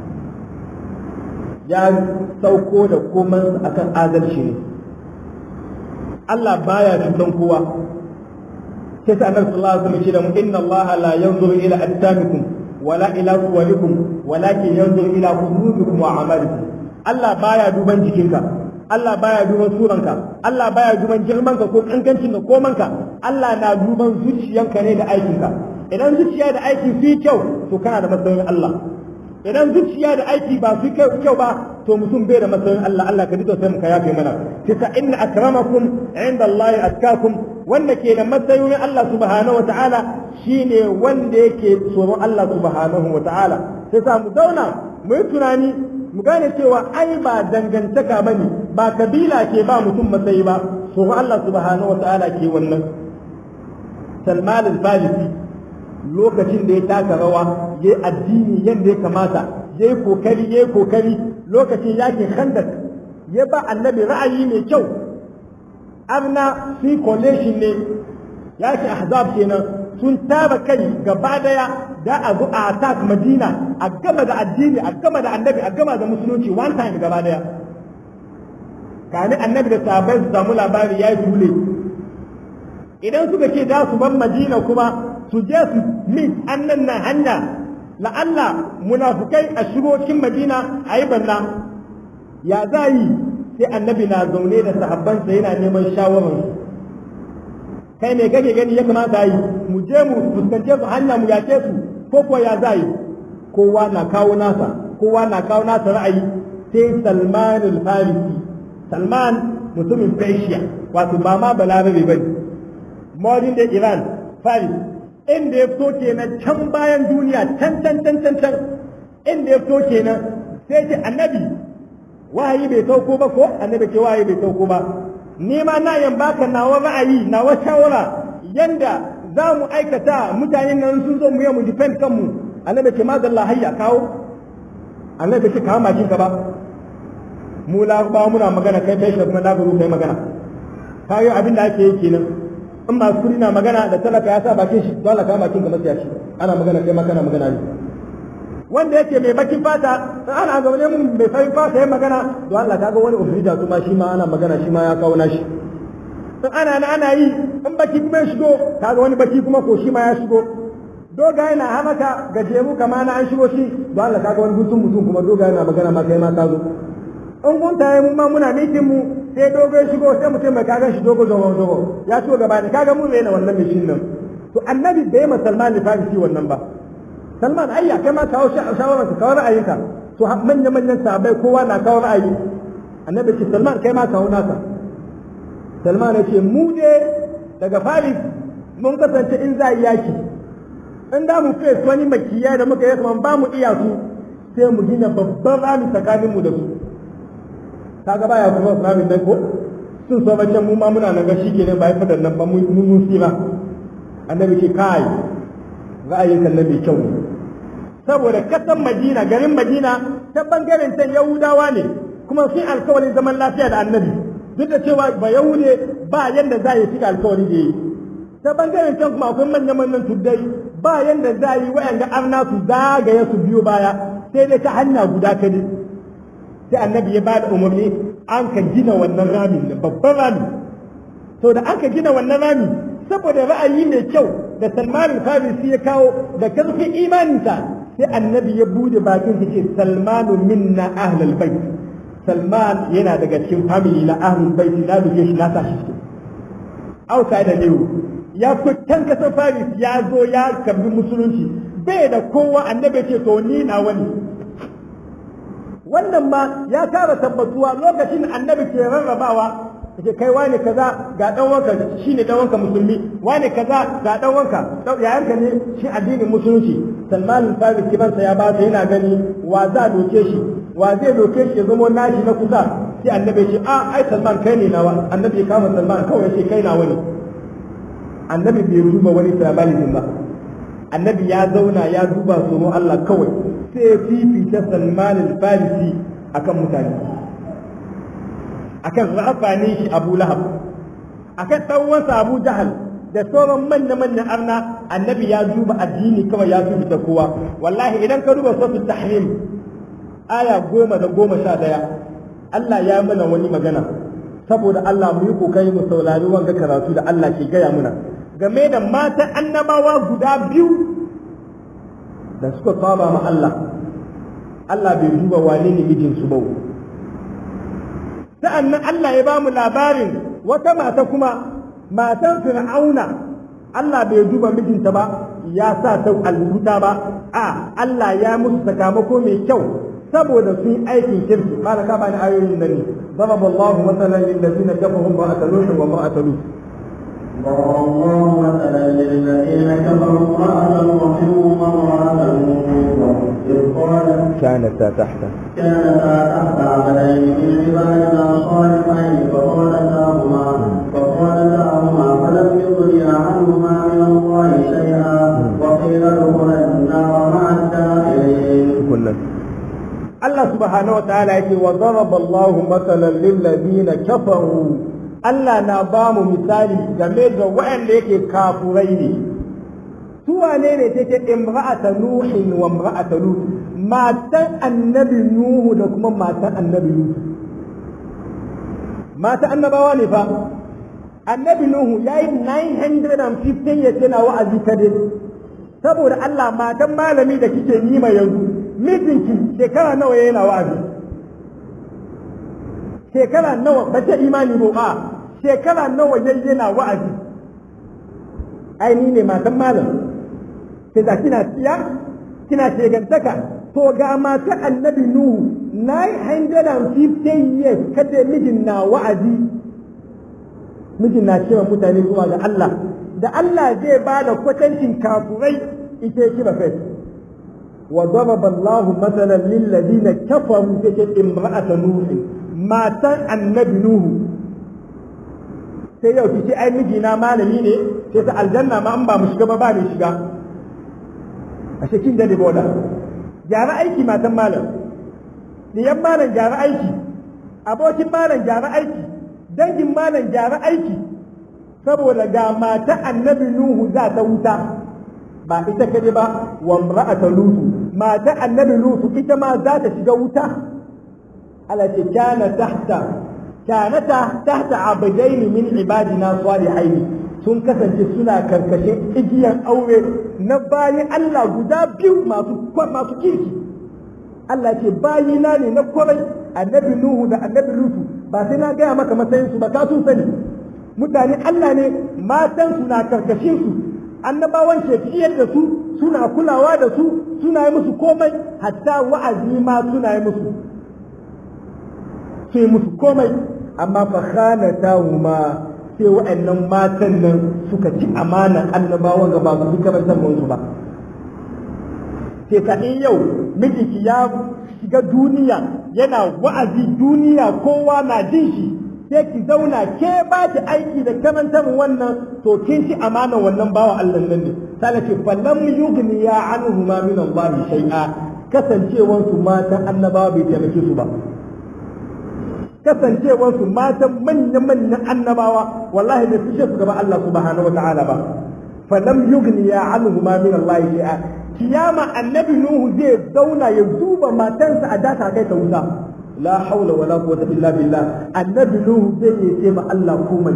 ya sauko da koman akan adalci ne Allah baya cutan kowa sai sa annabi sallallahu alaihi wasallam ce da mu inna Allah la yanzuru ila ajsamikum wala ila suwarikum walakin yanzuru ila qulubikum wa a'malikum Allah baya duban jikinka Allah baya duban suranka Allah baya duban girmanka ko kankancin da komanka Allah na duban zuciyanka ne da aikinka idan zuciya da aiki su kyau to kana da matsayin Allah idan zuciya da aiki ba su kyau ba to mutum bai da matsayin Allah Allah ka ji sai mu ka yafe mana kisa inna akramakum inda Allah atkakum wanda ke da matsayin Allah subhanahu wataala shine wanda yake tsoron Allah subhanahu wataala sai sa mu zauna mu yi tunani mu gane cewa ai ba dangantaka bane ba kabila ke ba mutum matsayi ba tsoron Allah subhanahu wataala ke wannan Salman al-Farisi lokacin da ya taka rawa ya addini yadda ya kamata ya yi kokari ya yi kokari lokacin yakin khandak ya ba annabi ra'ayi mai kyau arna fi coalition ne yakin ahzab kenan sun taba kai gaba daya da a zo a attack madina a gama da addini a gama da annabi a gama da musulunci one time gaba daya kani annabi da sahabbai su samu labari ya yi tule idan suka ce za su bar madina kuma su je su mit annan na hanya la'alla munafukai a shigo cikin madina a yi banna ya za yi sai annabi na zaune da sahabbansa yana neman shawarar kai ne kake gani ya kamata yi mu je mu fuskance su hanya mu yace su ko kuwa ya za yi kowa na kawo nasa kowa na kawo nasa ra'ayi sai salman al-farisi salman mutumin persia wato ba ma balarabe bane modern da iran Faris inda ya fito kenan can bayan duniya can can can can can inda ya fito kenan sai ce annabi wahayi bai sauko ba ko annabi ce wahayi bai sauko ba ni ma na yan baka nawa ra'ayi nawa shawara yanda za mu aikata mutanen nan sun zo mu yi mu defend kanmu annabi ce madalla hayya kawo annabi ce kawo makin ka ba mu larabawa muna magana kai kai kuma na guru kai magana kayo abin da ake yi kenan in ba kuri na magana da talaka ya sa bakin shi dole ka bakin ga masiya shi ana magana kai ma kana magana ne wanda yake mai bakin fata ana zaune mun mai farin fata yayin magana to Allah kaga wani ofrida kuma shi ma ana magana shi ma ya kawo nashi in ana na ana yi in baki kuma ya shigo kaga wani baki kuma ko shi ma ya shigo doga yana hamaka gajeru kama na an shigo shi to Allah kaga wani gutun mutum kuma doga yana magana ma kai ma ka zo in kun tayi mu ma muna mitin mu sai dogo ya shigo sai mutum mai kagan shi dogo dogo dogo ya shigo gaba ne kaga mu rena wannan mishin nan to annabi bai ma Salman da Farisi wannan ba Salman ayya kai ma kawo shawarar ka kawo ra'ayinka to manya manyan sahabbai kowa na kawo ra'ayi annabi ce Salman kai ma kawo naka Salman ya ce mu je daga Faris mun kasance in za yi yaki in da mu face wani makiya da muka yi kuma ba mu iya su sai mu gina babban rami tsakaninmu da su kaga baya kuma ramin nan ko sun so bacan mu ma muna nan ga shi kenan bai fadan nan ba mun mun sira annabi ce kai ra'ayin kan nabi kyau saboda kasan Madina garin Madina ta bangaren can Yahudawa ne kuma sun alkawarin zaman lafiya da annabi duk da cewa ba Yahude ba yanda za yi cika alkawari da yi ta bangaren can kuma akwai manyan manyan tuddai ba yanda za yi wa'anda arna su zagaye su biyo baya sai dai ta hanya guda kadai sai annabi ya bada umarni an ka gina wannan ramin da babban rami to da aka gina wannan rami saboda ra'ayi mai kyau da Salman Farisi ya kawo da karfin imaninsa sai annabi ya bude bakin sa ce Salmanu minna ahlul bait Salman yana daga cikin family na ahlul bait na duke shi na sa shi cikin outside da ya fitan kasar Faris ya zo ya karbi musulunci bai da kowa annabi ce to ni na wani wannan ma ya kara tabbatuwa lokacin annabi ke rarrabawa yake kai wani kaza ga dan wanka shine dan wanka musulmi wani kaza ga dan wanka yayanka ne shi addinin musulunci Salman al-Farisi kibansa ya ba yana gani wa za doke shi wa zai doke shi ya zama nashi na kusa sai annabi ce a ai Salman kai ne nawa annabi ya kama Salman kawai sai kai nawa ne annabi bai duba wani tribalism ba annabi ya zauna ya duba tsoron Allah kawai sai fifita Salman al-Farisi akan mutane akan rafani shi Abu Lahab akan ɗanwansa Abu Jahal da sauran manya-manyan arna annabi ya duba addini kawai ya fifita kowa wallahi idan ka duba suratul tahrim aya goma da goma sha daya Allah ya mana wani magana saboda Allah mu yi kokari mu saurari wanga karatu da Allah ke gaya muna game da matan annabawa guda biyu da suka saba ma Allah Allah bai duba wane ne mijinsu ba sa'annan Allah ya ba mu labarin wata mata kuma matan fir'auna Allah bai duba mijinta ba ya sa ta albuta ba a Allah ya musu sakamako mai kyau saboda sun aikin kirki kana ka bani ayoyin nan ne ضرب الله مثلا للذين كفروا امرأة نوح وامرأة لوط ضرب الله مثلا للذين كفروا امرأة نوح وامرأة لوط إذ قالت كانتا تحت كانتا تحت عبدين من عبادنا صالحين فخانتاهما فخانتاهما فلم يغنيا عنهما من الله شيئا وقيل ادخلا النار مع الداخلين كنا Allah subhanahu wa ta'ala yake wa daraba Allah mathalan lil ladina kafaru Allah na ba mu misali game da waɗanda yake kafurai ne su wane ne take imra'ata nuhin wa imra'ata lut matan annabi nuhu da kuma matan annabi lut matan annabawa ne fa annabi nuhu yayi 915 yace na wa'azi kadai saboda Allah matan malami da kike nima yanzu mijinki shekara nawa yana wa'azi shekara nawa ba ta imani ba a shekara nawa yayi yana wa'azi ai ni ne matan malam sai da kina tsiya kina shegantaka to ga matan annabi nuhu 950 years kace mijin na wa'azi mijin na cewa mutane zuwa ga Allah da Allah zai ba da kwatancin kafurai ita ya kiba kai wa daraba Allahu mathalan lil ladina kafaru take imra'ata nuh matan annabi nuhu sai yau ki ce ai mijina malami ne sai ta aljanna ma an ba mu shiga ba ba ne shiga ashe kin dade boda gyara aiki matan malam diyan malam gyara aiki abokin malam gyara aiki dangin malam gyara aiki saboda ga mata annabi nuhu za ta wuta ba ita kaje ba wa imra'ata lutu mata annabi lutu ita ma za ta shiga wuta ala ce kana tahta kanata tahta abdaini min ibadina salihaini sun kasance suna karkashin igiyar aure na bayan Allah guda biyu masu masu kirki Allah ce bayina ne na kwarai annabi Nuhu da annabi Lutu ba sai na gaya maka matsayin su ba ka sun sani mutane Allah ne matan su na karkashin su annabawan ke ciyar da su suna kulawa da su suna yi musu komai hatta wa'azi ma suna yi musu su yi musu komai amma fa khanatahuma sai wa'annan matan nan suka ci amanan annabawan ga ba su fi karantar su ba sai ka in yau mijinki ya shiga duniya yana wa'azi duniya kowa na jin shi sai ki zauna ke ba ki aiki da karantar wannan to kin ci amanan wannan bawa Allah nan ne sai ce falam yughni ya anhu ma min Allah shay'a kasancewansu matan annabawa bai taimake su ba kasancewarsu matan manya-manyan annabawa wallahi bai fishe su gaba Allah subhanahu wa ta'ala ba falam yughni ya anhu ma min Allah shay'a kiyama annabi nuhu zai zauna ya duba matansa a data kai ta wuta la haula wala quwwata illa billah annabi nuhu zai yi ce ma Allah komai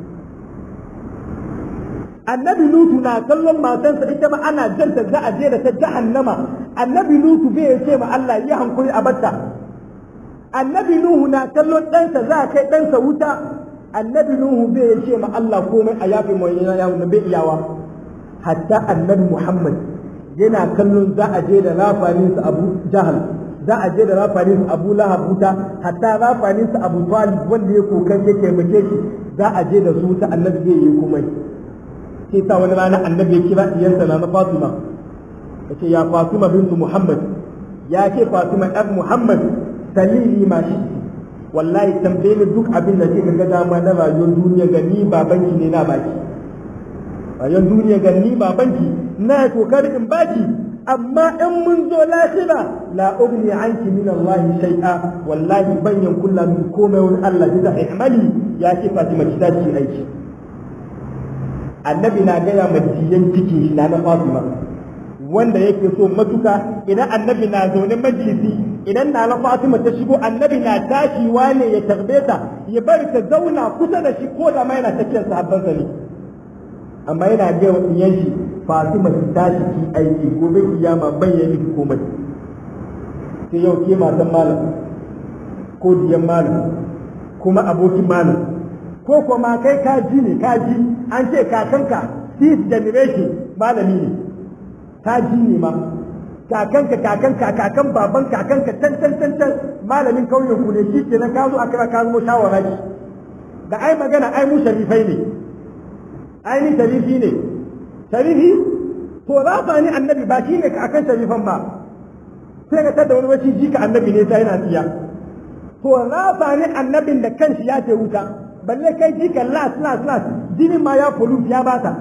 annabi nuhu na kallon matansa ita ma ana janta za a je da ta jahannama annabi nuhu zai ce ma Allah ya hankuri a batta annabi nuhu na kallon ɗansa za a kai ɗansa wuta annabi nuhu bai ya ce ma Allah komai a yafi mai yana bai iyawa hatta annabi muhammad yana kallon za a je da rafaninsa abu jahal za a je da rafaninsa abu lahab wuta hatta rafaninsa abu talib wanda ya kokari ya taimake shi za a je da su wuta annabi zai yi komai sai sa wani rana annabi ya kira iyarsa na fatima ya ce ya fatima bintu muhammad ya ce fatima ɗan muhammad dalili ma shi wallahi tambaye ni duk abin da kika ga dama na rayuwar duniya ga ni babanki ne na baki rayuwar duniya ga ni babanki na kokari in baki amma in mun zo lahira la ugni anki min Allah shay'a wallahi ban yankulla min komai wani Allah da ihmali ya ce Fatima ki tashi aiki annabi na gaya madiyan cikin shi na na Fatima wanda yake so matuka idan annabi na zaune majalisi idan na na Fatima ta shigo annabi na tashi wane ya tarbe ta ya bari ta zauna kusa da shi ko da ma yana tafiyar sahabban ne amma yana ga iyan shi Fatima ta tashi ki aiki gobe kiyama ban yi miki komai sai yau ke matan malam ko diyan malam kuma abokin malam ko kuma kai ka ji ne ka ji an ce kakanka fifth generation malami ne ka ji ne ma kakanka kakanka kakan baban kakanka can can can can malamin kauyen ku ne shi kenan ka zo a kira ka zo shawara ki da ai magana ai mu sharifai ne ai ni sharifi ne sharifi to rafa ni annabi ba shi ne kakan sharifan ba sai ka tada wani wacce jika annabi ne sai yana tsiya to rafa ni annabin da kanshi ya ce wuta balle kai jika las las las jinin ma ya pollute ya bata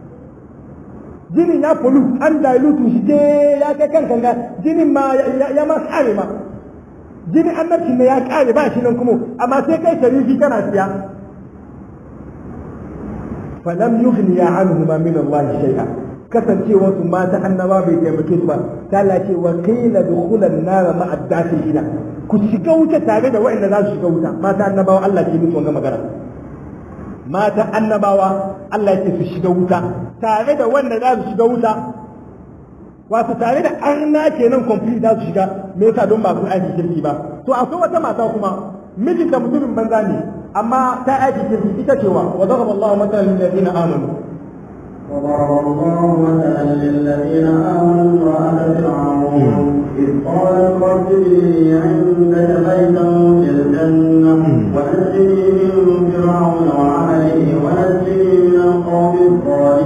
jinin ya pollute an dilute shi je ya kai kan kanga jinin ma ya ma kare ma jinin annabci ne ya kare ba shi nan kuma amma sai kai sharifi kana siya falam yughni ya anhu ma min Allah shay'a kasancewa su mata annaba bai taimake su ba ta ce wa qila dukhulan nar ma addakhilina ku shiga wuta tare da waɗanda za su shiga wuta mata annabawa Allah ke musu wannan magana mata annabawa Allah ya ce su shiga wuta tare da wanda za su shiga wuta wato tare da arna kenan complete za su shiga me yasa don ba su aiki kirki ba to akwai wata mata kuma mijinta mutumin banza ne amma ta aiki kirki ita cewa wa daraba Allah matalan lil ladina amanu وضرب الله مثلا للذين آمنوا امرأة فرعون إذ قالت رب لي عندك بيتا في الجنة ونجني من فرعون وعمله ونجني من القوم الظالمين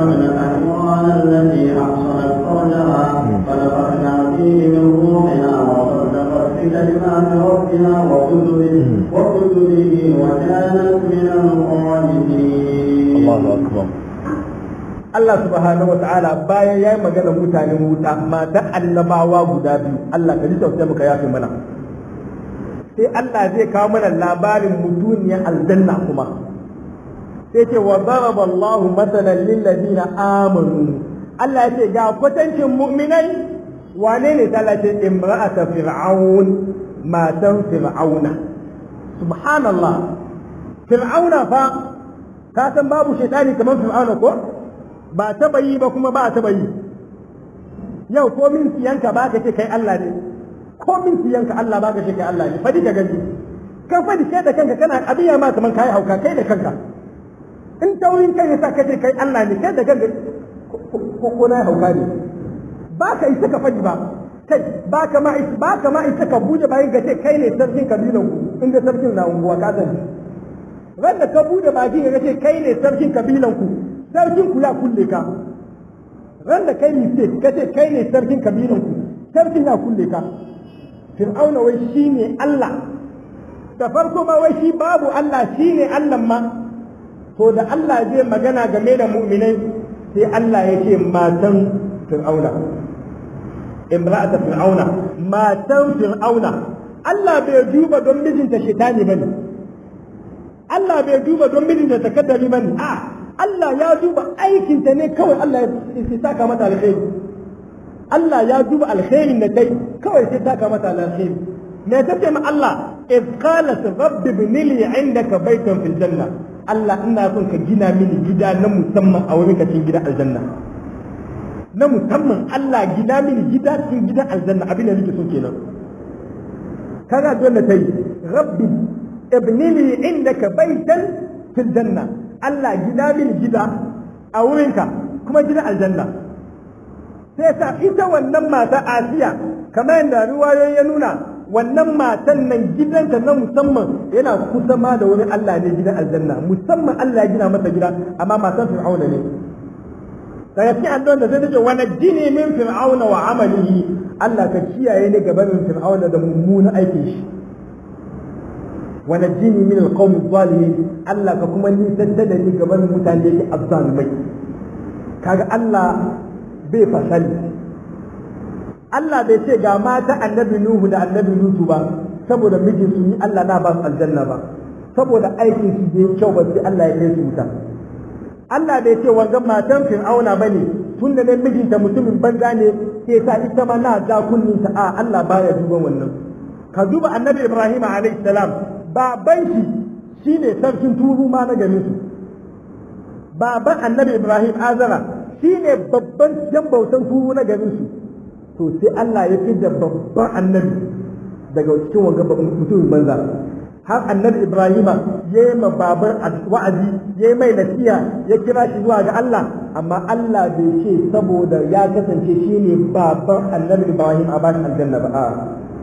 ابنة عمران التي أحصنت فرجها فنفخنا فيه من روحنا وصدقت بكلمات ربها وكتبه وكتبه وكانت من القانتين Allahu akbar Allah subhanahu wa ta'ala bayan ya yi magana mutanen wuta mata annabawa guda biyu Allah ka ji tausayi muka yafe mana sai Allah zai kawo mana labarin mutuniyar aljanna kuma sai ce wa daraba Allahu masalan lil ladina amanu Allah ya ce ga kwatancin mu'minai wane ne ta ce imra'ata fir'aun matan fir'auna subhanallah fir'auna fa ka san babu shaitani kamar fir'auna ko ba taba yi ba kuma ba taba yi yau ko min siyanka ba ka ce kai Allah ne ko min siyanka Allah ba ka ce kai Allah ne fadi ka gani kan fadi kai da kanka kana abiya ma kaman kai hauka kai da kanka in taurin kai yasa ka ce kai Allah ne kai da kanka ko ko na hauka ne ba ka isa ka fadi ba kai ba ka ma ba ka ma isa ka bude bayan ka ce kai ne sarkin kabilan ku inda sarkin na unguwa ka sani wanda ka bude baki ka ce kai ne sarkin kabilan ku sarkin ku ya kulle ka wanda kai mistake ka ce kai ne sarkin kabilan ku sarkin ya kulle ka fir'auna wai shine Allah da farko ma wai shi babu Allah shine Allah ma to da Allah zai magana game da mu'minai sai Allah ya ce matan fir'auna imra'ata fir'auna matan fir'auna Allah bai duba don mijinta shaitani bane Allah bai duba don mijinta takaddari bane a Allah ya duba aikinta ne kawai Allah ya saka mata alkhairi Allah ya duba alkhairin da ta yi kawai sai saka mata alkhairi me ta ce ma Allah iz qalat rabbi ibn li indaka baytan fil janna Allah ina son ka gina mini gida na musamman a wurin cikin gidan aljanna na musamman Allah gina mini gida cikin gidan aljanna abin da nake so kenan kaga dole ta yi rabbi ibn li indaka baytan fil janna Allah gina mini gida a wurinka kuma gidan aljanna sai sa ita wannan mata Asiya kamar yadda ruwayoyi ya nuna wannan matan nan gidanta na musamman yana kusa ma da wani Allah ne gidan aljanna musamman Allah ya gina masa gida amma matan Fir'auna ne daga cikin addu'ar da zai ce wa najjini min fir'auna wa amalihi Allah ka kiyaye ni gaban fir'auna da mummunan aikin shi wa najjini min alqawmi zalimin Allah ka kuma nisantar da ni gaban mutane yake azzalumai kaga Allah bai fasali Allah bai ce ga mata annabi Nuhu da annabi Lutu ba saboda mijin su yi Allah na ba su aljanna ba saboda aikin su bai kyau ba sai Allah ya kai su wuta Allah bai ce wangan matan Fir'auna bane tun da mijinta mutumin banza ne sai ta ita ma na ja kunninta a Allah baya duban wannan ka duba annabi Ibrahim alaihi salam baban shi shine sarkin turu ma na garin su baban annabi Ibrahim azara shine babban jan bautan turu na garin su to sai Allah ya fi da babban annabi daga cikin wanga mutumin banza har annabi Ibrahima ya yi ma babar wa'azi ya yi mai nasiya ya kira shi zuwa ga Allah amma Allah bai ce saboda ya kasance shi ne baban annabi Ibrahim a bashi aljanna ba a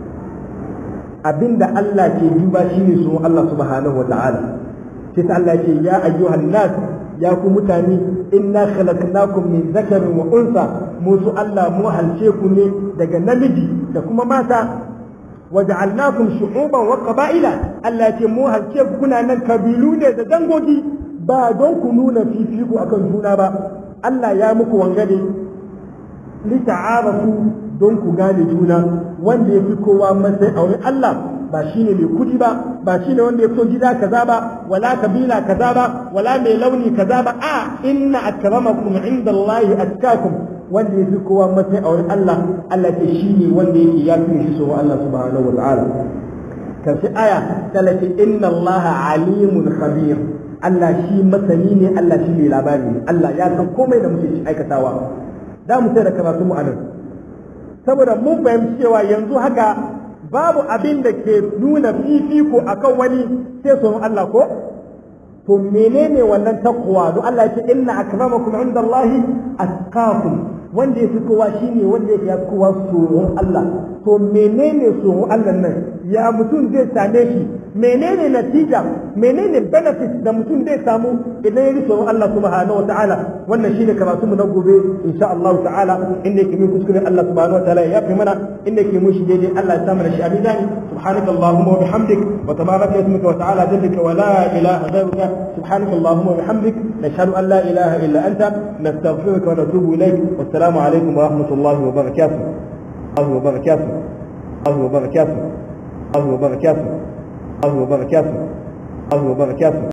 abinda Allah ke duba shi ne su Allah subhanahu wa ta'ala sai ta Allah ce ya ayyuhan nas ya ku mutane inna khalaqnakum min zakarin wa unsa mu su Allah mu halce ku ne daga namiji da kuma mata waja'alnakum shu'uban wa qaba'ila Allah ce mu halce ku kuna nan kabilu ne da dangogi ba don ku nuna fifiko akan juna ba Allah ya muku wangare li ta'arafu don ku gane juna wanda ya fi kowa matsayi a wurin Allah ba shine mai kudi ba ba shine wanda ya fito gida kaza ba wala kabila kaza ba wala mai launi kaza ba a inna akramakum indallahi atkakum wanda ya fi kowa matsayi a wurin Allah Allah ce shi ne wanda yake ya fi shi so Allah subhanahu wa ta'ala kafi aya talati inna Allah alimun khabir Allah shi masani ne Allah shi ne labari ne Allah ya san komai da muke aikatawa za mu sai da karatu mu anan saboda mun fahimci cewa yanzu haka babu abin da ke nuna fifiko akan wani sai son Allah ko to menene wannan takwa don Allah ya ce inna akramakum indallahi atqakum wanda ya fi kowa shine wanda ya fi kowa tsoron Allah to menene tsoron Allah nan ya mutum zai same shi menene natija menene benefit da mutum zai samu idan ya rike Allah subhanahu wataala wannan shine karatu mu na gobe insha Allah ta'ala inda yake min kuskure Allah subhanahu wataala ya yafi mana inda yake mushi daidai Allah ya samu da shi a mizani subhanaka allahumma wa bihamdik wa tabaraka ismuka wa ta'ala jadduka wa la ilaha ghayruka subhanaka allahumma wa bihamdik nashhadu an la ilaha illa anta nastaghfiruka wa natubu ilayk wassalamu alaikum wa rahmatullahi wa barakatuh الله وبركاته الله وبركاته الله وبركاته الله وبركاته الله وبركاته